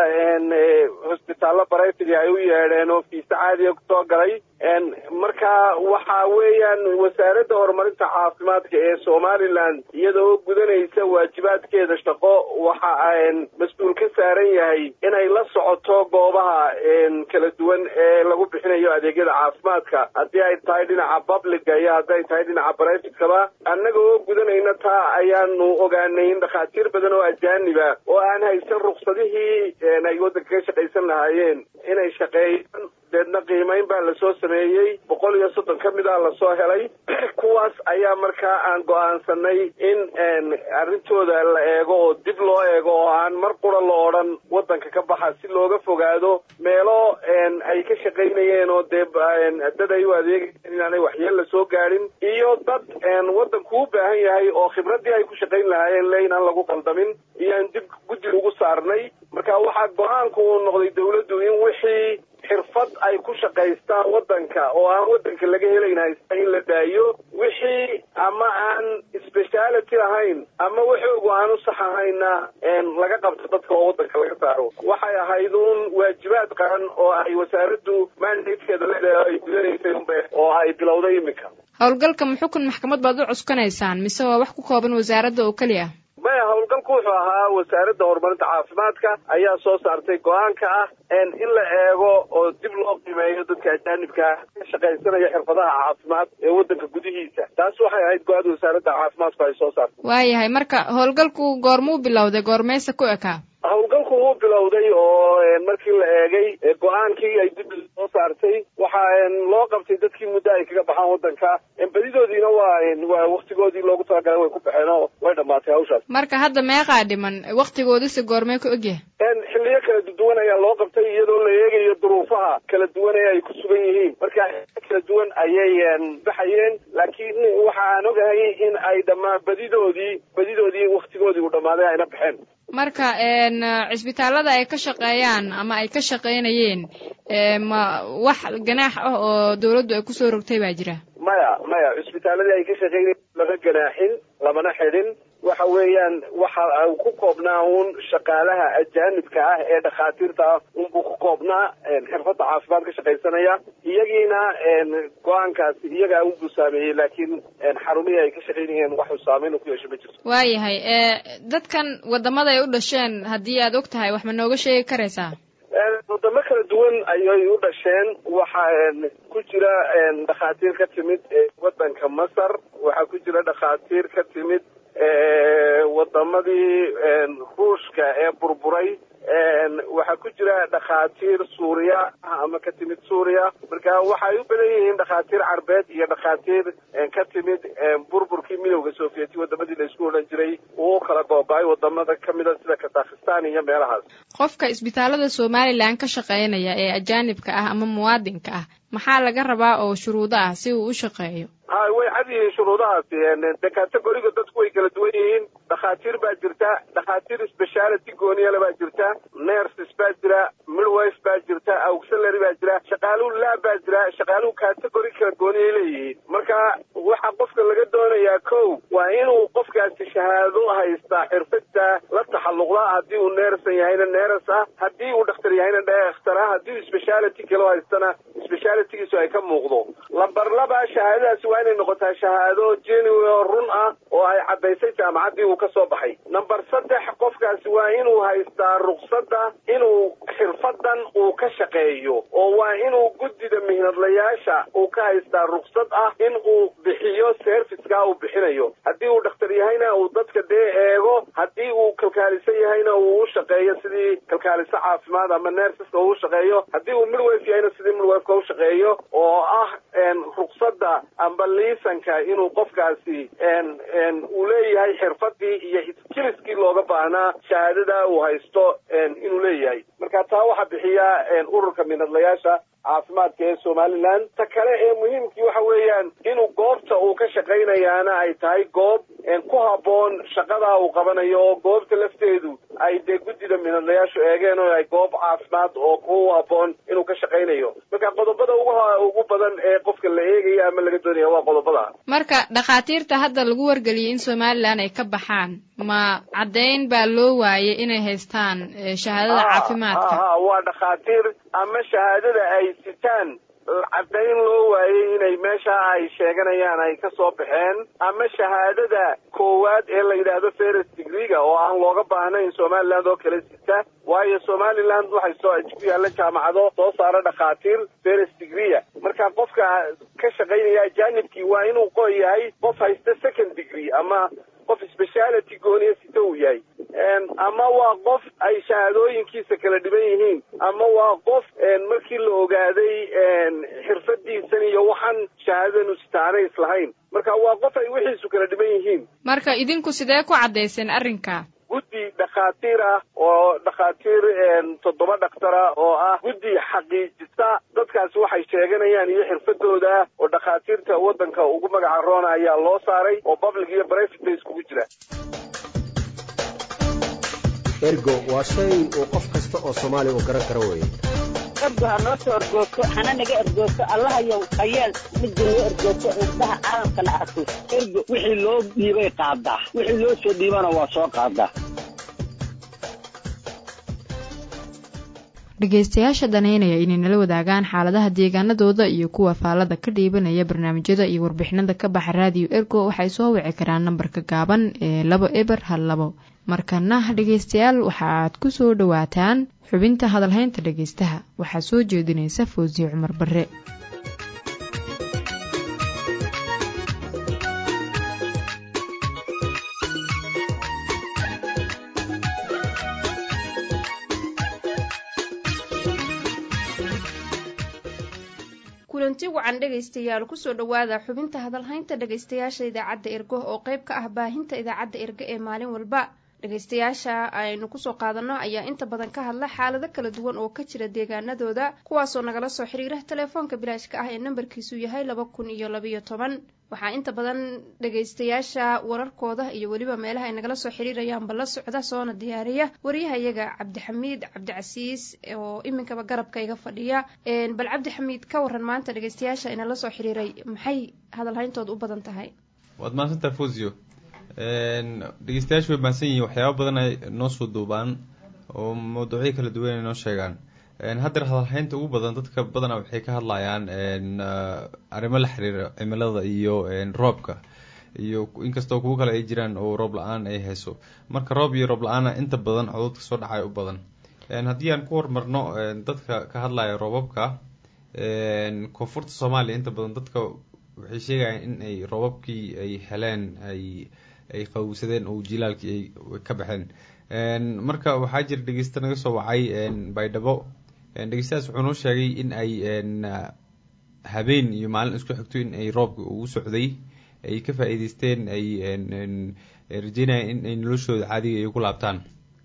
hosbitaallo baraytigi ay u yeedheen oo fiisa caadiga kusoo galay marka waxa weeyaan wasaaradda horumarinta caafimaadka ee somaliland iyadoo gudanaysa waajibaadkeeda shaqo waxa mas-uul ka saaran yahay inay la socoto goobaha kala duwan ee lagu bixinayo adeegyada caafimaadka haddii ay tahay dhinaca publica iyo haddii ay tahay dhinaca brivatekaba annaga oo gudanayna taa ayaanu ogaanay in dhakhaatiir badan oo ajaaniba oo aan haysan ruksadihii ay waddanka ka shaqaysan lahaayeen inay shaqeeyaan deedna qiimayn baa lasoo sameeyey boqol iyo soddon ka mid a lasoo helay kuwaas ayaa markaa aan go-aansanay in arrintooda la eego oo dib loo eego oo aan mar qura la odhan waddanka ka baxa si looga fogaado meelo ay ka shaqaynayeen oo dee dad ay u adeegayeen inaanay waxyeella soo gaadhin iyo dad waddanku u baahan yahay oo khibraddii ay ku shaqayn lahaayeen le inaan lagu qaldamin iyo aan dib guddi ugu saarnay marka waxaa go-aanku uu noqday dawladdu in wixii xirfad ay ku shaqaystaan waddanka oo aan waddanka laga helayn haysta in la daayo wixii ama aan speciality ahayn ama waxoogu aan u sax ahayna laga qabto dadka oo waddanka laga saaro waxay ahayd uun waajibaad qaran oo ay wasaaraddu mandatekeeda leedahay ay gudanaysay unbe oo ay bilowday iminka howlgalka muxukun maxkamad baad u cuskanaysaan mise waa wax ku kooban wasaaradda oo keliya maya howlgalku wuxuu ahaa wasaaradda horumarinta caafimaadka ayaa soo saartay go-aanka ah in la eego oo dib loo qiimeeyo dadka ajaanibka ka shaqaysanaya xirfadaha caafimaad ee waddanka gudihiisa taas waxay ahayd go-aada wasaaradda caafimaadku ay soo saartay waayahay marka howlgalku goormuu bilowday goormeysa ku ekaa howlgalku wuu bilowday oo markii la eegay go-aankii ay dib soo saartay waxaa loo qabtay dadkii muddo ay kaga baxaan waddanka badidoodiina waa waa waktigoodii loogu talagalay way ku baxeen oo way dhammaatay hawshaas marka hadda meeqaa dhiman waktigoodisi goormee ku ogyahay xilliyo kala duwan ayaa loo qabtay iyadoo la eegayo duruufaha kala duwan ee ay ku sugan yihiin marka kala duwan ayay baxayeen laakiin waxa aan ogahay in ay dhammaa badidoodii badidoodii waktigoodii uu dhammaaday ayna baxeen marka cisbitaallada ay ka shaqeeyaan ama ay ka shaqaynayeen ma wax ganaax ah oo dawladdu ay kusoo rogtay baa jira maya maya cisbitaaladii ay ka shaqaynayeen lama ganaaxin lamana xidhin waxa weeyaan waxa uu ku koobnaa uun shaqaalaha ajaanibka ah ee dhakhaatiirta ah unbuu ku koobnaa xirfadda caafimaad ka shaqaysanaya iyagiina go-aankaasi iyagaa unbuu saameeyey laakiin xarumihii ay ka shaqaynayeen waxuu saameyn ku yeesho ma jirto waayahay dadkan wadamada ay u dhasheen haddii aad og tahay wax ma nooga sheegi karaysaa wadamo kala duwan ayay u dhasheen waxaa ku jira dhakhaatiir ka timid waddanka masar waxaa ku jira dhakhaatiir ka timid wadamadii ruushka ee burburay waxaa ku jira dhakhaatiir suuriya ama ka timid suuriya marka waxay u badan yihiin dhakhaatiir carbeed iyo dhakhaatiir ka timid burburkii midowda sovieti wadamadii la isku odhan jiray uu kala gooba-ay wadamada kamida sida kazakhistan iyo meelahaas qofka isbitaalada somalilan ka shaqeynaya ee ajaanibka ah ama muwaadinka ah maxaa laga rabaa oo shuruudo ah si uu u shaqeeyo ha way cad yihiin shuruudahaasi de categoriga dadku way kala duwan yihiin dhakhaatiir baa jirta dhakhaatiir speciality gooniyale baa jirta nerses baa jira midwife baa jirta auxiliary baa jira shaqaaluhu laab baa jira shaqaaluhu category kala gooniyay leeyihiin marka waxa qofka laga doonayaa kow waa inuu qofkaasi shahaado haystaa xirfadta la taxalluqda haddii uu neersan yahayna neeras ah haddii uu dhakhtar yahayna dhakhtar ah haddii uu speciality kale haystana specialitygiisu ay ka muuqdo lambar laba shahaadadaasi waa inay noqotaa shahaado genuine oo run ah oo ay caddaysay jaamacaddii uu ka soo baxay number saddex qofkaasi waa inuu haystaa ruqsadda inuu xirfadan uu ka shaqeeyo oo waa inuu guddida mihnadlayaasha uu ka haystaa ruqsad ah in uu bixiyo serviceka uu bixinayo haddii uu dhakhtar yahayna uu dadka dee eego haddii uu kalkaalisan yahayna uu u shaqeeyo sidii kalkaaliso caafimaad ama nerseska uu shaqeeyo haddii uu midwife yahayna sidii midwifeka u shaqeeyo oo ah ruqsadda amba liisanka inuu qofkaasi uu leeyahay xirfadii iyo skiliskii looga baahnaa shahaadada uu haysto inuu leeyahay marka taa waxaa bixiya ururka minadlayaasha caafimaadka ee somaliland ta kale ee muhiimkii waxa weeyaan inuu goobta uu ka shaqaynayaana ay tahay goob ku habboon shaqadaa uu qabanayo oo goobta lafteedu ay dee guddida minadlayaashu eegeen oo ay goob caafimaad oo ku habboon inuu ka shaqaynayo marka qodobada ugu ugu badan ee qofka la eegaya ama laga doonaya waa qodobada marka dhakhaatiirta hadda lagu wargeliyay in somalilan ay ka baxaan ma caddayn baa loo waayay inay haystaan shahaadada caafimaadka ha waa dhakhaatiir ama shahaadada ay sitaan caddayn loo waayey inay meesha ay sheeganayaan ay ka soo baxeen ama shahaadada koowaad ee la yidhaahdo ferris degreega oo aan looga baahnayn somaliland oo kale sita waayo somaliland waxay soo ku yaalla jaamacado soo saara dhakhaatiir ferris degreea marka qofka ka shaqaynaya ajanibkii waa inuu qo yahay qof haysta second degree ama qof speciality gooniya sita uu yahay ama waa qof ay shahaadooyinkiisa kala dhiban yihiin ama waa qof markii la ogaaday xirfadiisan iyo waxaan shahaadadanu sitaanay islahayn marka waa qof ay wixiisu kala dhiban yihiin marka idinku sidee ku caddayseen arrinka guddi dhakhaatiir ah oo dhakhaatiir toddoba dhaktara oo ah guddi xaqiijisa dadkaasi waxay sheeganayaan iyo xirfadooda oo dhakhaatiirta waddanka ugu magaca roona ayaa loo saaray oo public iyo private bay iskugu jira ergo waa shay uu qof kasta oo soomaali uu garan karo weeye ergo ha noo soo ergoogto hana naga ergoogto allahayow hayeel midda noo ergoogto indhaha caalamkana arko ergo wixii loo dhiibay qaadaa wixii loo soo dhiibana waa soo qaadaa dhegaystayaasha danaynaya inay nala wadaagaan xaaladaha deegaanadooda iyo kuwa faallada ka dhiibanaya barnaamijyada iyo warbixinada ka baxa raadiyo ergo waxay soo wici karaan nambarka gaaban ee labo eber hal labo markana dhegaystayaal waxaaad ku soo dhowaataan xubinta hadalhaynta dhegaystaha waxaa soo jeedinaysa foosiye cumar barre kulanti wacan dhegaystayaal kusoo dhowaada xubinta hadalhaynta dhegaystayaasha idaacadda ergo oo qayb ka ah baahinta idaacadda ergo ee maalin walba dhegaystayaasha aynu kusoo qaadanno ayaa inta badan ka hadla xaalado kala duwan oo ka jira deegaanadooda kuwaasoo nagala soo xiriira telefoonka bilaashka ah ee nambarkiisu yahay laba kun iyo labayo toban waxaa inta badan dhegaystayaasha wararkooda iyo weliba meelaha ay nagala soo xiriirayaanba la socda soona diyaariya waryahayaga cabdixamiid cabdicasiis oo iminkaba garabka iga fadhiya bal cabdixamiid ka waran maanta dhegaystayaasha inala soo xiriiray maxay hadalhayntooda u badan tahay waad mahadsantaha fosio dhegeystayaashu way mahadsan yihiin waxyaaba badan ay noo soo duubaan oo mawduucyo kala duwan ay noo sheegaan haddeer hadalhaynta ugu badan dadka badana waxay ka hadlayaan arrimo la xiriira cimilada iyo roobka iyo inkastoo kuwo kale ay jiraan oo roob la-aan ay hayso marka roob iyo roob la-aana inta badan cododka soo dhacay u badan haddii aan ku hormarno dadka ka hadlaya roobabka koonfurta soomaaliya inta badan dadka waxay sheegayaan in ay roobabkii ay heleen ay ay qawsadeen oo jilaalkii ay ka baxeen marka waxaa jira dhegeysta naga soo wacay baydhabo dhegeystahaas wuxuu noo sheegay in ay habeen iyo maalin isku xigto in ay roobka ugu socday ay ka faa-iideysteen ay rajeynayaan in ay noloshooda caadiga ay ku laabtaan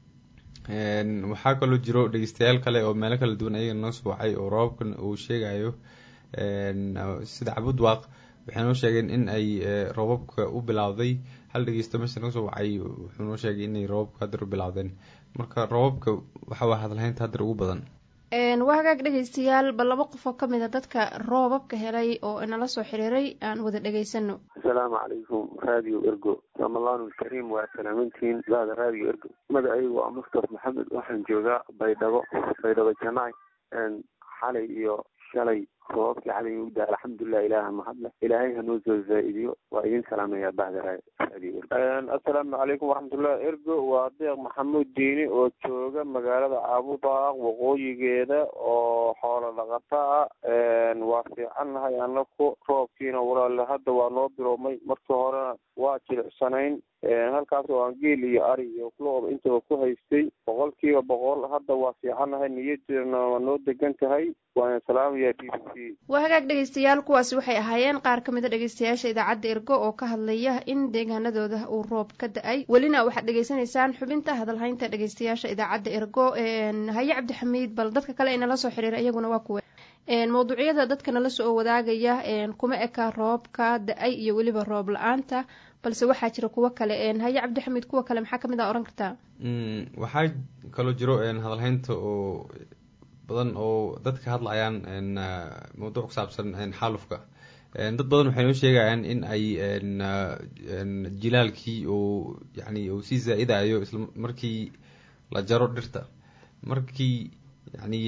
waxaa kaloo jiro dhegeystayaal kale oo meelo kala duwan ayaga noo soo wacay oo roobabkan uu sheegayo sida cabudwaaq waxay noo sheegeen in ay roobabka u bilowday hal dhegeysto meesha naga soo wacay wuxuu noo sheegay inay roobabka hadeer u bilowdeen marka roobabka waxa waa hadalhaynta hadeer ugu badan waa hagaag dhegaystayaal bal laba qof oo ka mid a dadka roobabka helay oo inala soo xiriiray aan wada dhegaysano asalaamu calaykum radio ergo ramadaan ulkariim waa salaamantihiin baada radio ergo magacaygu waa mustafa maxamed waxaan joogaa baydhabo baydhabo janaay xalay iyo shalay roobabkii xalay u daa alxamdulilah ilaaha mahadle ilaahay hanoo soo zaa-idiyo waa idin salaamaya bahda radio assalaamu calaykum waraxmatullah ergo waa deeq maxamuud diini oo jooga magaalada caabudaaq waqooyigeeda oo xoolo dhaqata ah waa fiican nahay anaku roobkiina walaale hadda waa noo biloomay markii horena waa jilicsanayn halkaas oo aan geel iyo ari iyo looda intaba ku haystay boqol kiiba boqol hadda waa fiicanahay niyadeena waa noo degan tahay waana salaamaya b b c waa hagaag dhegeystayaal kuwaasi waxay ahaayeen qaar ka mida dhegeystayaasha idaacadda ergo oo ka hadlaya in deegaanadooda uu roob ka da-ay welina waxaad dhegeysanaysaan xubinta hadalhaynta dhegeystayaasha idaacadda ergo haye cabdixamiid bal dadka kale ee nala soo xiriira iyaguna waa kuwe mawduucyada dadka nala soo wadaagaya kuma eka roobka da-ay iyo weliba roob la-aanta balse waxaa jira kuwo kale haye cabdixamiid kuwa kale maxaa kamid a ohan kartaa waxaa kaloo jiro hadalhaynta oo badan oo dadka hadlayaan mawduuc ku saabsan xaalufka dad badan waxay noo sheegayaan in ay jilaalkii oo yani uu sii zaa-idayo isla markii la jaro dhirta markii yani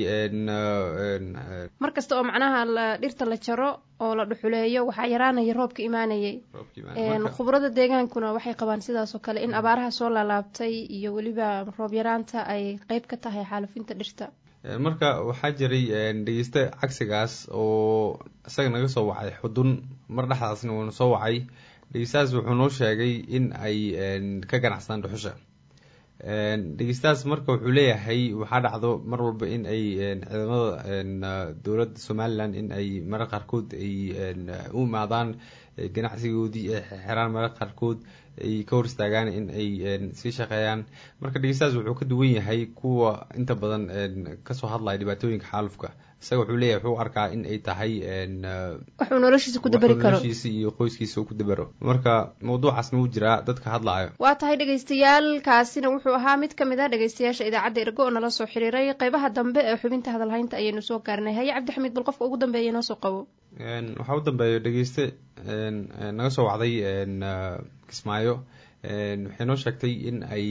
mar kasta oo macnaha la dhirta la jaro oo la dhuxuleeyo waxaa yaraanaya roobka imaanayay khubrada deegaankuna waxay qabaan sidaas oo kale in abaaraha soo laalaabtay iyo weliba roob yaraanta ay qeyb ka tahay xaalufinta dhirta marka waxaa jiray dhegeyste cagsigaas oo isaga naga soo wacay xudun mar dhexdaasna uuna soo wacay dhegeystahaas wuxuu noo sheegay in ay ka ganacsadaan dhuxusha dhegeystahaas marka wuxuu leeyahay waxaa dhacdo mar walba in ay ciidamada dowladda somalilan in ay marar qaarkood ay u imaadaan ganacsigoodii ay xiraan marar qaarkood ay ka hor istaagaan in ay sii shaqeeyaan marka dhegeystahaas wuxuu ka duwan yahay kuwa inta badan kasoo hadlaya dhibaatooyinka xaalufka isaga wuxuu leeyahay wuxuu arkaa in ay tahay waxuu noloshiisa ku dabari karo noloshiisa iyo qoyskiisa ku dabaro marka mawduucaasna wuu jiraa dadka hadlaayo waa tahay dhegeystayaal kaasina wuxuu ahaa mid kamid a dhegeystayaasha idaacadda ergo oo nala soo xiriiray qeybaha dambe ee xubinta hadalhaynta ayaynu soo gaarnay haye cabdixamiid bal qofka ugu dambeeya noo soo qabo waxaa u dambeeya dhegeyste naga soo wacday kismaayo waxay noo sheegtay in ay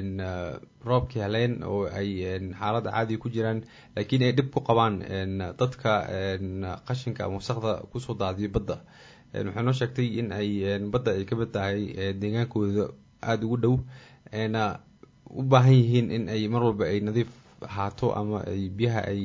roobkii heleen oo ay xaaladda caadiga ku jiraan laakiin ay dhib ku qabaan dadka qashinka ama wasaqda kusoo daadiyo badda waxay noo sheegtay in ay badda ay ka mid tahay deegaankooda aada ugu dhow na u baahan yihiin in ay mar walba ay nadiif ahaato ama ay biyaha ay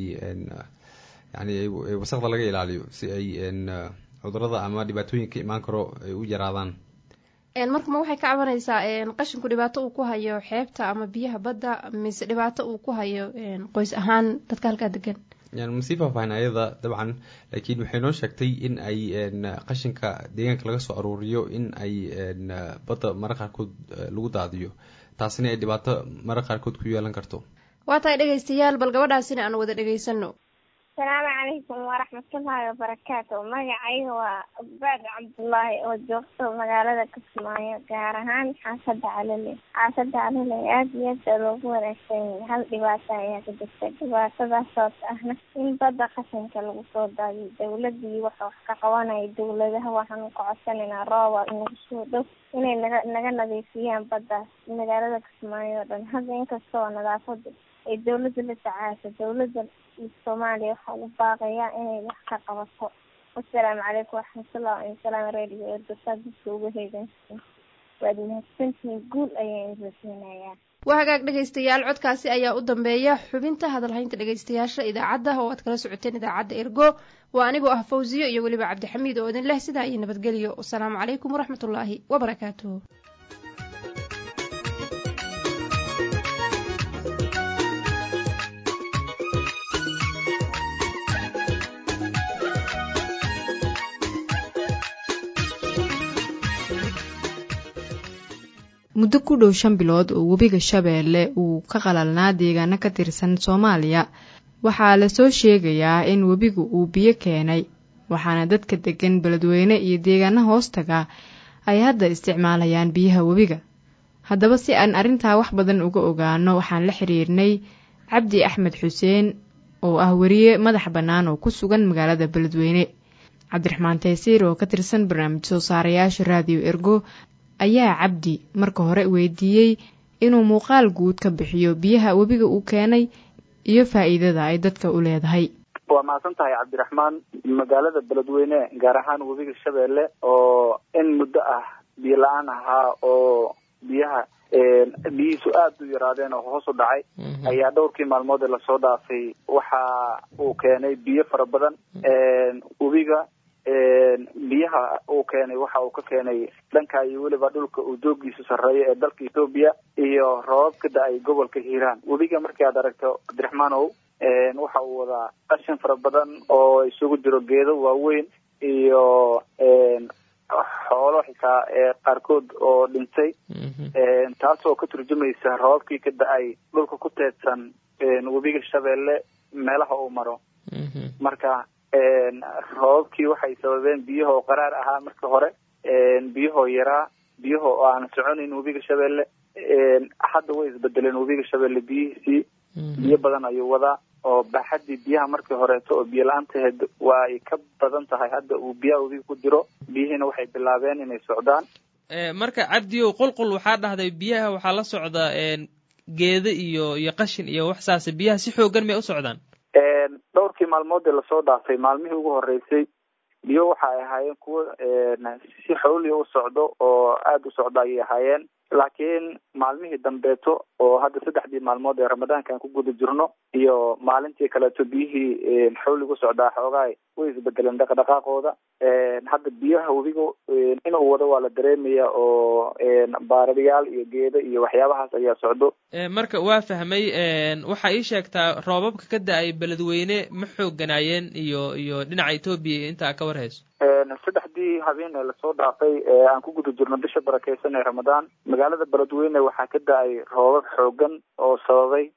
yani wasaqda laga ilaaliyo si ay cudurada ama dhibaatooyin ka imaan karo ay u yaraadaan marka ma waxay ka cabanaysaa qashinku dhibaato uu ku hayo xeebta ama biyaha badda mise dhibaato uu ku hayo qoys ahaan dadka halkaa degan masii faahfaahin ayada dabcan laakiin waxay noo sheegtay in ay qashinka deegaanka laga soo aruuriyo in ay badda mara qaarkood lagu daadiyo taasina ay dhibaato mara qaarkood ku yeelan karto waa tahay dhegaystayaal bal gabadhaasina aan wada dhegaysano asalaamu calaykum waraxmatullaahi wabarakaatu magacayga waa baad cabdullaahi oo joogto magaalada kismaayo gaar ahaan xaafadda calale xaafadda calale aada iyo aada loogu wanaagsan yahay hal dhibaato ayaa ka jirta dhibaatadaasoo ahna in badda qashinka lagu soo daadiyo dawladii waxa wax ka qabanaya dawladaha waxaanu ka codsanaynaa rooba inagu soo dhow inay naga naga nadiifiyaan baddaas magaalada kismaayo oo dhan hadda inkastoo nadaafada ay dawladda la tacaasho dawladda soomaaliya waxaa ugu baaqayaa inay wax ka qabato wasalaamu calaykum waraxmatullahi wasalaam radio erdosaa dadka uga heegansiin waad mahadsantihiin guul ayaan idinsiinayaa waa hagaag dhegaystayaal codkaasi ayaa u dambeeya xubinta hadalhaynta dhegaystayaasha idaacadda oo aad kala socoteen idaacadda ergo waa anigoo ah fawsiyo iyo weliba cabdixamiid oo idin leh sidaa iyo nabadgelyo wasalaamu calaykum waraxmatullaahi wabarakaatuh muddo ku dhow shan bilood oo webiga shabeelle uu ka qalalnaa deegaano ka tirsan soomaaliya waxaa lasoo sheegayaa in webigu uu biyo keenay waxaana dadka degan beledweyne iyo deegaano hoostaga ay hadda isticmaalayaan biyaha webiga haddaba si aan arrintaa wax badan uga ogaano waxaan la xiriirnay cabdi axmed xuseen oo ah weriye madax bannaan oo ku sugan magaalada beledweyne cabdiraxmaan taysiir oo ka tirsan barnaamij soo saarayaasha raadiyo ergo ayaa cabdi marka hore weydiiyey inuu muuqaal guud ka bixiyo biyaha webiga uu keenay iyo faa'iidada ay dadka u leedahay waa mahadsan tahay cabdiraxmaan magaalada beledweyne gaar ahaan webiga shabeelle oo in muddo ah biyo la-aan ahaa oo biyaha biyihiisu aada u yaraadeen oo hoos u dhacay ayaa dhowrkii maalmood ee lasoo dhaafay waxa uu keenay biyo fara badan webiga biyaha uu keenay waxa uu ka keenay dhanka iyo weliba dhulka uu doogiisu sarreeyo ee dalka etoobiya iyo roobab ka da-ay gobolka hiiraan webiga markii aad aragto cabdiraxmaanow waxa uu wadaa qashin fara badan oo isugu jiro geedo waaweyn iyo xoolo xitaa qaarkood oo dhintay taas oo ka turjumaysa roobabkii ka da-ay dhulka ku teedsan webiga shabeelle meelaha uu maro marka roobabkii waxay sababeen biyahoo qaraar ahaa marka hore biyahoo yaraa biyaho oo aan soconayn webiga shabeelle hadda way isbedeleen webiga shabeelle biyihiisii biyo badan ayuu wadaa oo baaxadii biyaha markii horeeto oo biyo la-aantaheed waa ay ka badan tahay hadda uu biyaha webiga ku jiro biyihiina waxay bilaabeen inay socdaan marka cabdiyow qulqul waxaa dhahday biyaha waxaa la socda geedo iyo iyo qashin iyo wax saase biyaha si xoogan may u socdaan dhowrkii maalmood ee lasoo dhaafay maalmihii ugu horeysay biyo waxa ay ahaayeen kuwo si xawliya u socdo oo aada u socdo ayay ahaayeen laakiin maalmihii dambeeto oo hadda saddexdii maalmood ee ramadaanka aan ku guda jirno iyo maalintii kaleeto biyihii xawliga u socdaa xoogaa way isbedeleen dhaqdhaqaaqooda hadda biyaha webiga inuu wado waa la dareemaya oo baaradayaal iyo geedo iyo waxyaabahaas ayaa socdo marka waa fahmay waxaa ii sheegtaa roobabka ka da-ay beledweyne ma xoogganaayeen iyo iyo dhinaca etoobiya intaa ka war hayso saddexdii habeen ee lasoo dhaafay ee aan ku guda jirno bisha barakeysan ee ramadaan magaalada beledweyne waxaa ka da-ay roobab xoogan oo sababay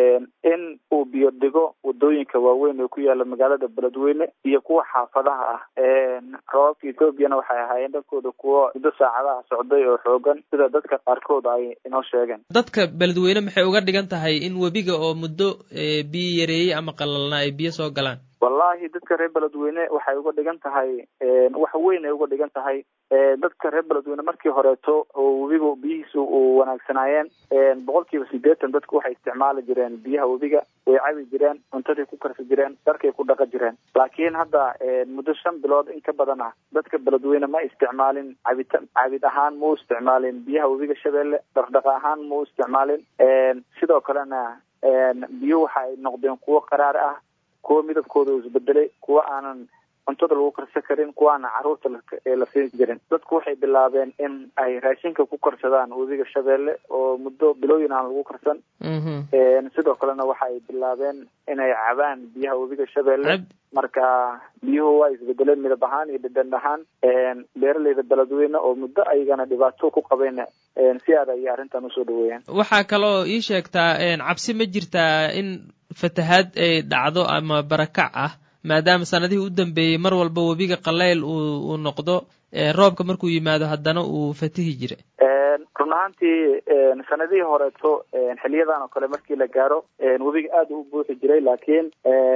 in uu biyo dhigo wadooyinka waaweyn ee ku yaala magaalada beledweyne iyo kuwa xaafadaha ah roobabka ethoobiana waxay ahaayeen dhankooda kuwo muddo saacadaha socday oo xoogan sida dadka qaarkood ay inoo sheegeen dadka beledweyne maxay uga dhigan tahay in webiga oo muddo biyo yareeyey ama qalalnaa ay biyo soo galaan wallahi dadka reer beledweyne waxay uga dhigan tahay wax weyn ay uga dhigan tahay dadka reer beledweyne markii horeeto oo webiga biyihiisu u wanaagsanaayeen boqol kiiba sideetan dadku waxay isticmaali jireen biyaha webiga way cabi jireen cuntaday ku karsi jireen dharkay ku dhaqa jireen laakiin hadda muddo shan bilood in ka badan ah dadka beledweyne ma isticmaalin cabita cabid ahaan ma u isticmaalin biyaha webiga shabeelle dhaqdhaqa ahaan ma u isticmaalin sidoo kalena biyo waxa ay noqdeen kuwo qaraar ah kuwa midabkooda uu isbedelay kuwa aanan cuntada lagu karsan karin kuwa aanan carruurta la siin jirin dadku waxay bilaabeen in ay raashinka ku karsadaan webiga shabeelle oo muddo bilooyin aan lagu karsan sidoo kalena waxa ay bilaabeen inay cabaan biyaha webiga shabeelle marka biyuhu waa isbedeleen midab ahaan iyo dhadhan ahaan beeraleyda beledweyne oo muddo ayagana dhibaato ku qabeen si aad ayay arrintan usoo dhaweeyeen waxaa kaloo ii sheegtaa cabsi ma jirtaa in fatahaad ay dhacdo ama barakac ah maadaama sanadihii u dambeeyey mar walba webiga qaleyl uu uu noqdo roobka markuu yimaado haddana uu fatihi jira run ahaantii sanadihii horeeto xiliyadan oo kale markii la gaaro webiga aada u buuxi jiray laakiin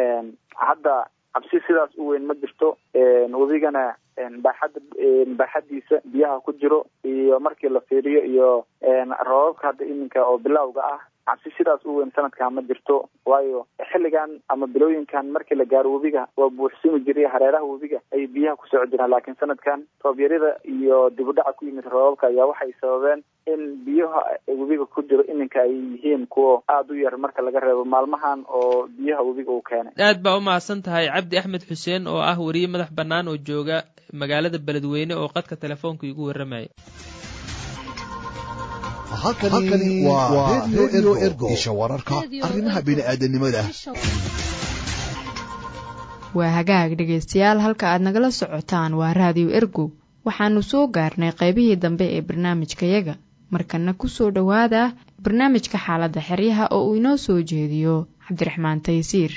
hadda cabsi sidaas u weyn ma jirto webigana baaxadda baaxaddiisa biyaha ku jiro iyo markii la fiiriyo iyo roobabka hadda iminka oo bilowga ah cabsi sidaas u weyn sanadkan ma jirto waayo xilligan ama bilooyinkan markii la gaaro webiga waa buuxsumi jiray hareeraha webiga ayay biyaha ku soco jiraan laakiin sanadkan roobyarida iyo dib u dhaca ku yimid roobabka ayaa waxay sababeen in biyaha webiga ku jiro iminka ay yihiin kuwo aada u yar marka laga reebo maalmahan oo biyaha webiga uu keenay aad baa u mahadsan tahay cabdi axmed xuseen oo ah weriye madax bannaan oo jooga magaalada beledweyne oo qadka telefoonka igu warramaya halkani waa redio ergo isha wararka arrimaha bini'aadanimada waa hagaag dhegaystayaal halka aad nagala socotaan waa raadiyo ergo waxaanu soo gaarnay qaybihii dambe ee barnaamijkayaga markana ku soo dhowaada barnaamijka xaaladda xeryaha oo uu inoo soo jeediyo cabdiraxmaan taysiir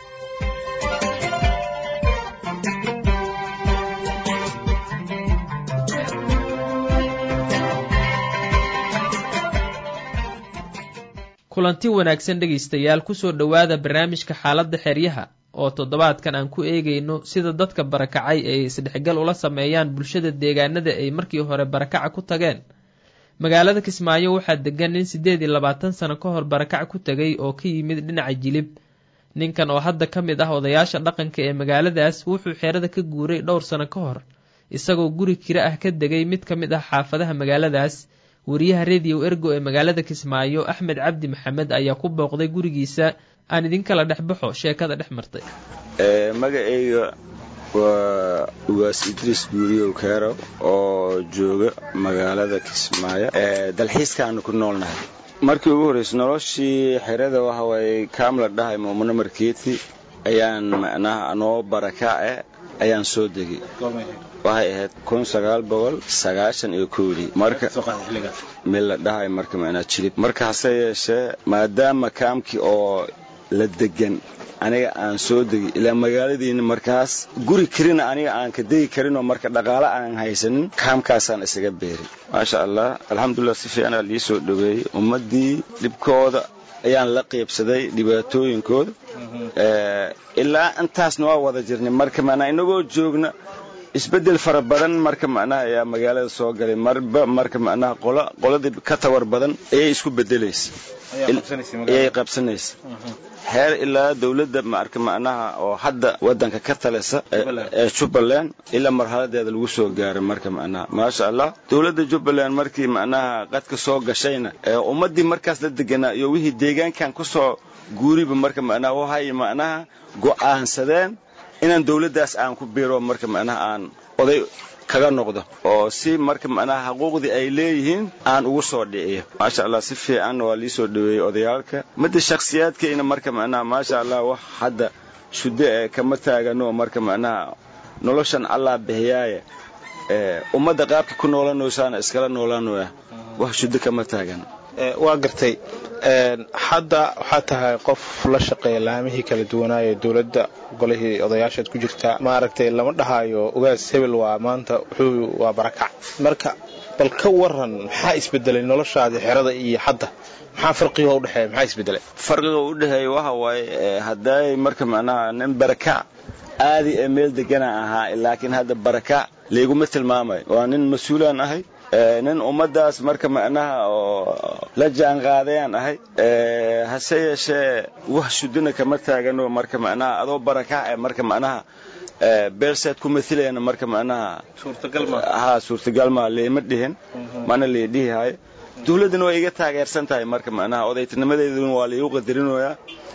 kulanti wanaagsan dhegaystayaal kusoo dhowaada barnaamijka xaaladda xeryaha oo toddobaadkan aan ku eegayno sida dadka barakacay ay isdhexgal ula sameeyaan bulshada deegaanada ay markii hore barakaca ku tageen magaalada kismaayo waxaa degan nin siddeed iyo labaatan sano ka hor barakac ku tegay oo ka yimid dhinaca jilib ninkan oo hadda ka mid ah odayaasha dhaqanka ee magaaladaas wuxuu xerada ka guuray dhowr sano ka hor isagoo guri kira ah ka degay mid ka mid ah xaafadaha magaaladaas wariyaha rediyo ergo ee magaalada kismaayo axmed cabdi maxamed ayaa ku booqday gurigiisa aan idinkala dhex baxo sheekada dhex martay magacayga waa ugaas idriis guuriyow keerow oo jooga magaalada kismaayo dalxiiskaanu ku noolnahay markii ugu horreysay noloshii xerada waxa waaye kaam la dhahay muumano markeeti ayaan macnaha anoo barakace ayaan soo degay waxay ahayd kun sagaal boqol sagaashan iyo kowdii marka meel la dhahay marka macnaa jilib marka hase yeeshee maadaama kaamkii oo la degan aniga aan soo degay ilaa magaaladiina markaas guri karina aniga aan ka degi karinoo marka dhaqaale aan haysanin kaamkaasaan isaga beeray maasha allah alxamdulilah si fiicanaa lii soo dhoweeyey ummaddii dhibkooda ayaan la qiibsaday dhibaatooyinkooda ilaa intaasna waa wada jirnay marka macnaa inagoo joogna isbeddel fara badan marka macnaha ayaa magaalada soo galay marba marka macnaha qola qoladii ka tawar badan ayay isku bedelaysa ayay qabsanaysa heer ilaa dowladda marka macnaha oo hadda wadanka ka talisa ee jubbaland ilaa marxaladeeda lagu soo gaaray marka macnaha maasha allah dowladda jubbaland markii macnaha qadka soo gashayna ummaddii markaas la deganaa iyo wixii deegaankan kusoo guuriba marka macnaha waxay macnaha go'aansadeen inaan dowladdaas aan ku biiro marka macnaha aan oday kaga noqdo oo si marka macnaha xuquuqdii ay leeyihiin aan ugu soo dhiciyo maasha allah si fiican waa lii soo dhoweeyey odayaalka midda shakhsiyaadkayna marka macnaha maasha allah wax hadda shuddo ee kama taagano marka macnaha noloshan allah bixiyaaye ummadda qaabka ku noolanaysaana iskala noolanoya wax shuddo kama taagano waa gartay hadda waxaa tahay qof la shaqeeya laamihii kala duwanaayo dowladda golihii odayaashaad ku jirtaa maaragtay lama dhahaayo ogaas hebel waa maanta wuxuu waa barakac marka bal ka waran maxaa isbedelay noloshaadii xerada iyo hadda maxaa farqiga u dhexeeya maxaa isbedelay farqiga u dhexeeya waxa waaye hadday marka macnaha nin barakac aadi ee meel degana ahaa laakiin hadda barakac layguma tilmaamayo waa nin mas-uulaan ahay nin ummaddaas marka macnaha oo la jaanqaadayaan ahay hase yeeshee wax shudina kama taagano marka macnaha adoo barakac ee marka macnaha beelseed ku mailayana marka macnaha ha suurtagal maa leema dhihin mana lee dhihihayo dowladdana waa iga taageersan tahay marka macnaha odaytinimadeeduna waa laigu qadarinoyaa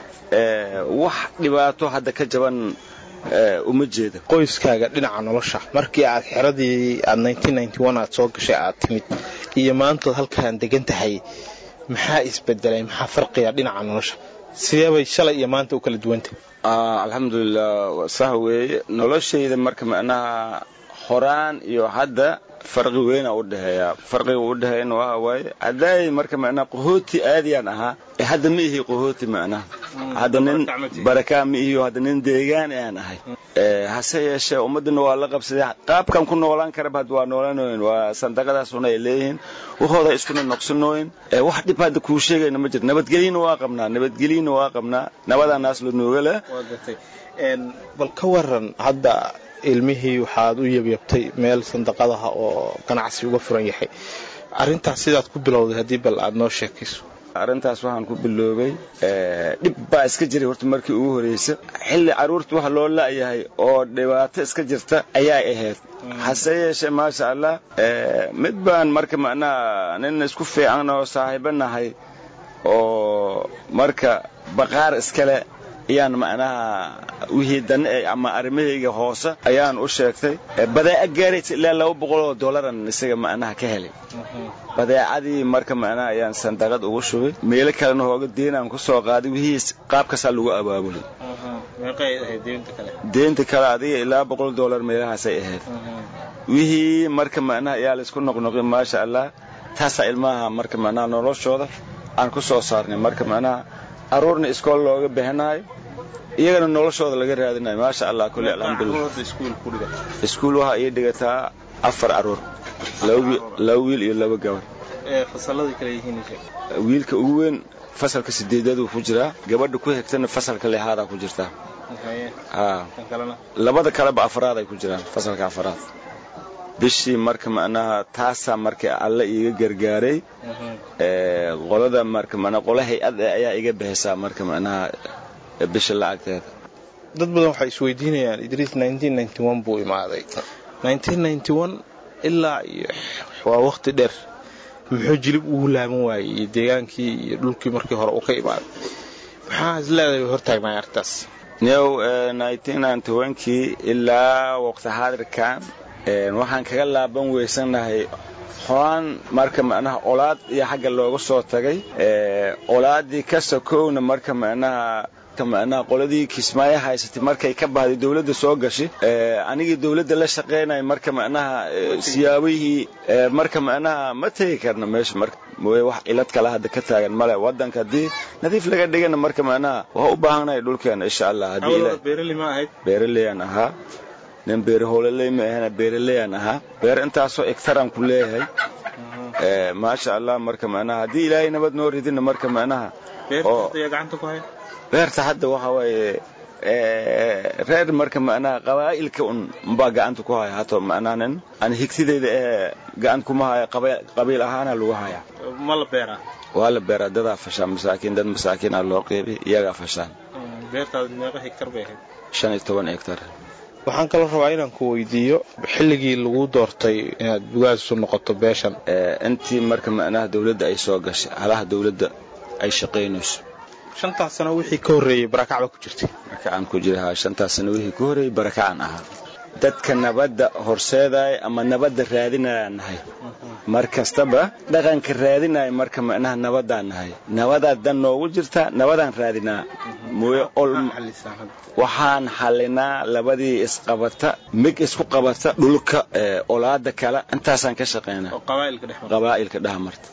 wax dhibaato hadda ka jaban uma jeeda qoyskaaga dhinaca nolosha markii aad xeradii aad aad soo gashay aad timid iyo maantood halkaan degan tahay maxaa isbedelay maxaa farqiga dhinaca nolosha sideebay shalay iyo maanta u kala duwantah alxamdulilah sah weeye noloshayda marka macnaha horaan iyo hadda farqi weyna u dhexeeya farqiga u dhexeeyana waxa waaye hadday marka macnaha qahooti aadiyaan ahaa ee hadda ma ihi qahooti macnaha hadda nin barakaa ma ihiyo hadda nin deegaan aan ahay hase yeeshee ummaddana waa la qabsaday qaabkan ku noolaan karaba hadda waa noolanoyn waa sandaqadaasuna ay leeyihiin waxooda iskuna noqsanooyin wax dhib hadda kuu sheegayna ma jiro nabadgelyana waa qabnaa nabadgelyana waa qabnaa nabadaanaas la nooga leh bal ka waran hadda ilmihii waxaad u yabyabtay meel sandaqadaha oo ganacsi uga furan yahay arintaas sidaad ku bilowday haddii bal aad noo sheekayso arrintaas waxaan ku biloobay dhib baa iska jiray horta markii ugu horraysa xilli carruurta waxa loo la'yahay oo dhibaato iska jirta ayaa ahayd hase yeeshee maasha allah mid baan marka macnaha nin isku fiican oo saaxiibo nahay oo marka baqaar iskale ayaan macnaha wixii dan ama arrimahayga hoose ayaan u sheegtay badeeca gaaraysa ilaa laba boqol oo dollaran isaga macnaha ka helay badeecadii marka macnaha ayaan sandaqad ugu shubay meelo kalena hooga deenaan ku soo qaaday wixii qaabkaasaa lagu abaabulay deenta kale adiga ilaa boqol dollar meelahaasay ahayd wixii marka macnaha ayaa laysku noqnoqay maasha allah taasaa ilmaha marka macnaha noloshooda aan ku soo saarnay marka macnaha aruurna iskool looga bixinayo iyagana noloshooda laga raadinayo maasha allah kulli alxamdulilah iskuul waxaa ii dhigataa afar aruur laba wiil iyo laba gabar wiilka ugu weyn fasalka sideedaduu ku jiraa gabadha ku xigtana fasalka lixaadaa ku jirtaa labada kaleba afraaday ku jiraan fasalka afraad bishii marka macnaha taasaa marka alle iiga gargaaray qolada marka macnaha qola hay-ad ayaa iga bixisaa marka macnaha bisha lacagteeda dad badan waxay isweydiinayaan idriis buu imaaday ilaa iyo waa waqti dheer muxuu jilib ugu laaban waayey iyo deegaankii iyo dhulkii markii hore uu ka imaaday maxaa is leedahay hortaagnaay arrintaas new kii ilaa waqti xaadirkan waxaan kaga laaban weysanahay horaan marka macnaha olaad iyo xagga looga soo tagay olaadii ka sokowna marka macnaha macnaha qoladii kismaayo haysatay markay ka bahday dowladda soo gashay anigii dowladda la shaqaynaya marka macnaha siyaabihii marka macnaha ma tegi karna meesha marka mooye wax cilad kale hadda ka taagan male wadanka haddii nadiif laga dhigana marka macnaha waa u baahannahay dhulkeena insha allah beeraleyaan ahaa nin beere howlaley ma ahana beeraleyaan ahaa beer intaasoo egtaraan ku leeyahay maasha allah marka macnaha haddii ilaahay nabad noo ridina marka macnaha beerta hadda waxa waaye reer marka macnaha qabaa'ilka un mbaa gacanta ku haya hato macnaha nin aan higsidayda ee gacan kuma haya qabiil ahaana lagu haya ma la beeraa waa la beeraa dadaa fashaan masaakiin dad masaakiin ah loo qeybi iyagaa fashaan beertaada meeqa hektar bay ahayd shan iyo toban hektar waxaan kaloo rabaa inaan ku weydiiyo xilligii lagu doortay inaad bugaasu noqoto beeshan intii marka macnaha dowladda ay soo gashay halaha dowladda ay shaqaynayso shantaas sano wixii ka horreeyey barakac baa ku jirtay barakacaan ku jira haa shantaas sano wixii ka horreeyey barakacaan ahaa dadka nabadda horseedaya ama nabadda raadinayaan nahay mar kastaba dhaqanka raadinaya marka macnaha nabadaan nahay nabadaa dan noogu jirta nabadaan raadinaa mooye ol waxaan xallinaa labadii isqabata mig isku qabata dhulka olaada kale intaasaan ka shaqaynaa qabaa'ilka dhex marta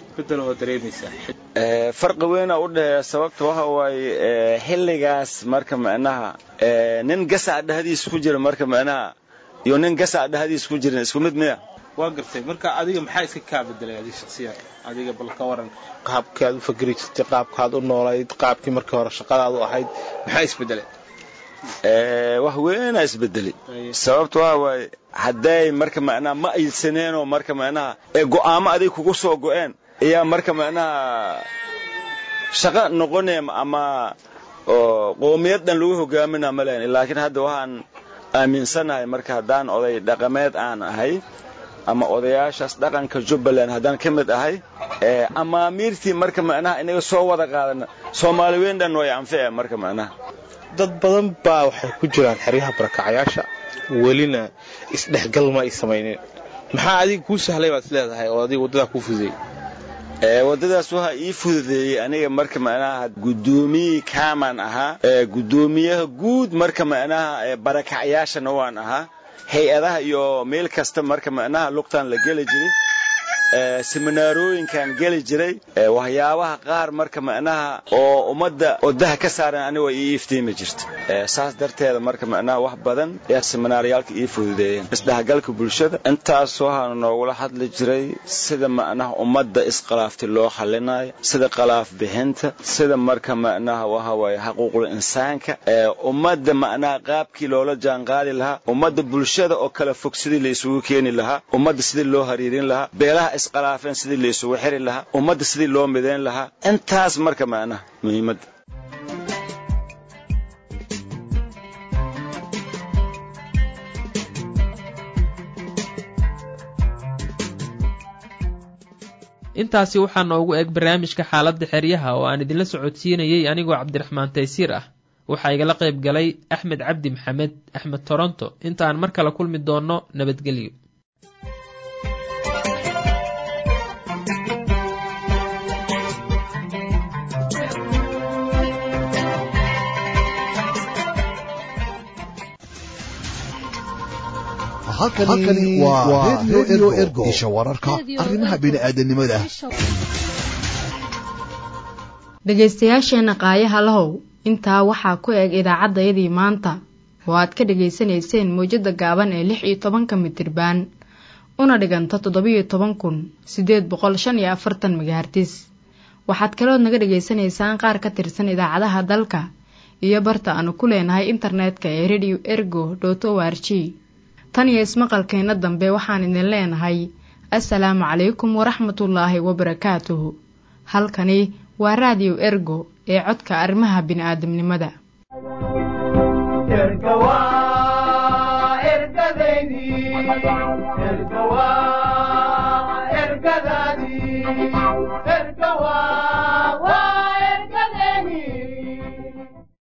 farqi weyna u dhexeeya sababta waxa waaye xilligaas marka macnaha nin gasac dhexdiisa ku jira marka macnaha iyo nin gasac dhexdiisa ku jirin isku mid miya waa gartay marka adiga maxaa iska kaa bedelay adiga shaksiyan adiga bal ka waran qaabkii aad u fakeri jirtay qaabkaad u noolayd qaabkii markii hore shaqadaad u ahayd maxaa isbedelay wax weynaa isbedelay sababta waxa waaye hadday marka macnaha ma aysaneenoo marka macnaha ee go'aamo aday kugu soo go'een ayaa marka macnaha shaqo noqonaya ama qoomiyad dhan lagu hogaaminaa ma lehan laakiin hadda waxaan aaminsanahay marka haddaan oday dhaqameed aan ahay ama odayaashaas dhaqanka jubbaland haddaan ka mid ahay amaamiirtii marka macnaha inaga soo wada qaadana soomaali weyn dhan way anfice marka macnaha dad badan baa waxay ku jiraan xeryaha barakacayaasha welina isdhexgal ma ay samaynin maxaa adiga kuu sahlay baad is leedahay oo adiga waddadaa kuu fududey waddadaas waxaa ii fududeeyey aniga marka macnaha guddoomiyii kaamaan ahaa guddoomiyaha guud marka macnaha barakacyaashana waan ahaa hay-adaha iyo meel kasta marka macnaha lugtaan la geli jiray seminaarooyinkaan geli jiray waxyaabaha qaar marka macnaha oo ummadda odaha ka saaran aniga way ii iftiimi jirta saas darteeda marka macnaha wax badan ayaa seminaaryaalka ii fududeeyeen isdhexgalka bulshada intaas waxaana noogula hadli jiray sida macnaha ummadda isqalaaftay loo xallinayo sida qalaaf bixinta sida marka macnaha waxa waaye xaquuqul insaanka ummadda macnaha qaabkii loola jaanqaadi lahaa ummadda bulshada oo kala fog sidii la isugu keeni lahaa ummadda sidii loo hariirin lahaa beelaha isqalaafeen sidii la isugu xiri lahaa ummadda sidii loo midayn lahaa intaas marka macnaha muhiimadda intaasi waxaa noogu eg barnaamijka xaaladda xeryaha oo aan idinla socodsiinayey anigoo cabdiraxmaan taysiir ah waxaa igala qayb galay axmed cabdi maxamed axmed toronto intaan mar kale kulmi doonno nabadgelyo halkani waa redio ergo isha wararka arrimaha bini'aadanimada dhegaystayaasheenna qaayaha lahow intaa waxaa ku eg idaacaddayadii maanta oo aad ka dhegaysanayseen mawjadda gaaban ee lix iyo tobanka mitirbaan una dhiganta toddobiyo toban kun siddeed boqol shan iyo afartan magahartis waxaad kalood naga dhegaysanaysaan qaar ka tirsan idaacadaha dalka iyo barta aanu ku leenahay internetka ee radio ergo dot o r g tan iyo ismaqalkeenna dambe waxaan idin leenahay assalaamu calaykum waraxmatullaahi wabarakaatuhu halkani waa raadiyo ergo ee codka arrimaha bini'aadamnimada ergadaydi erga waa ergadaadii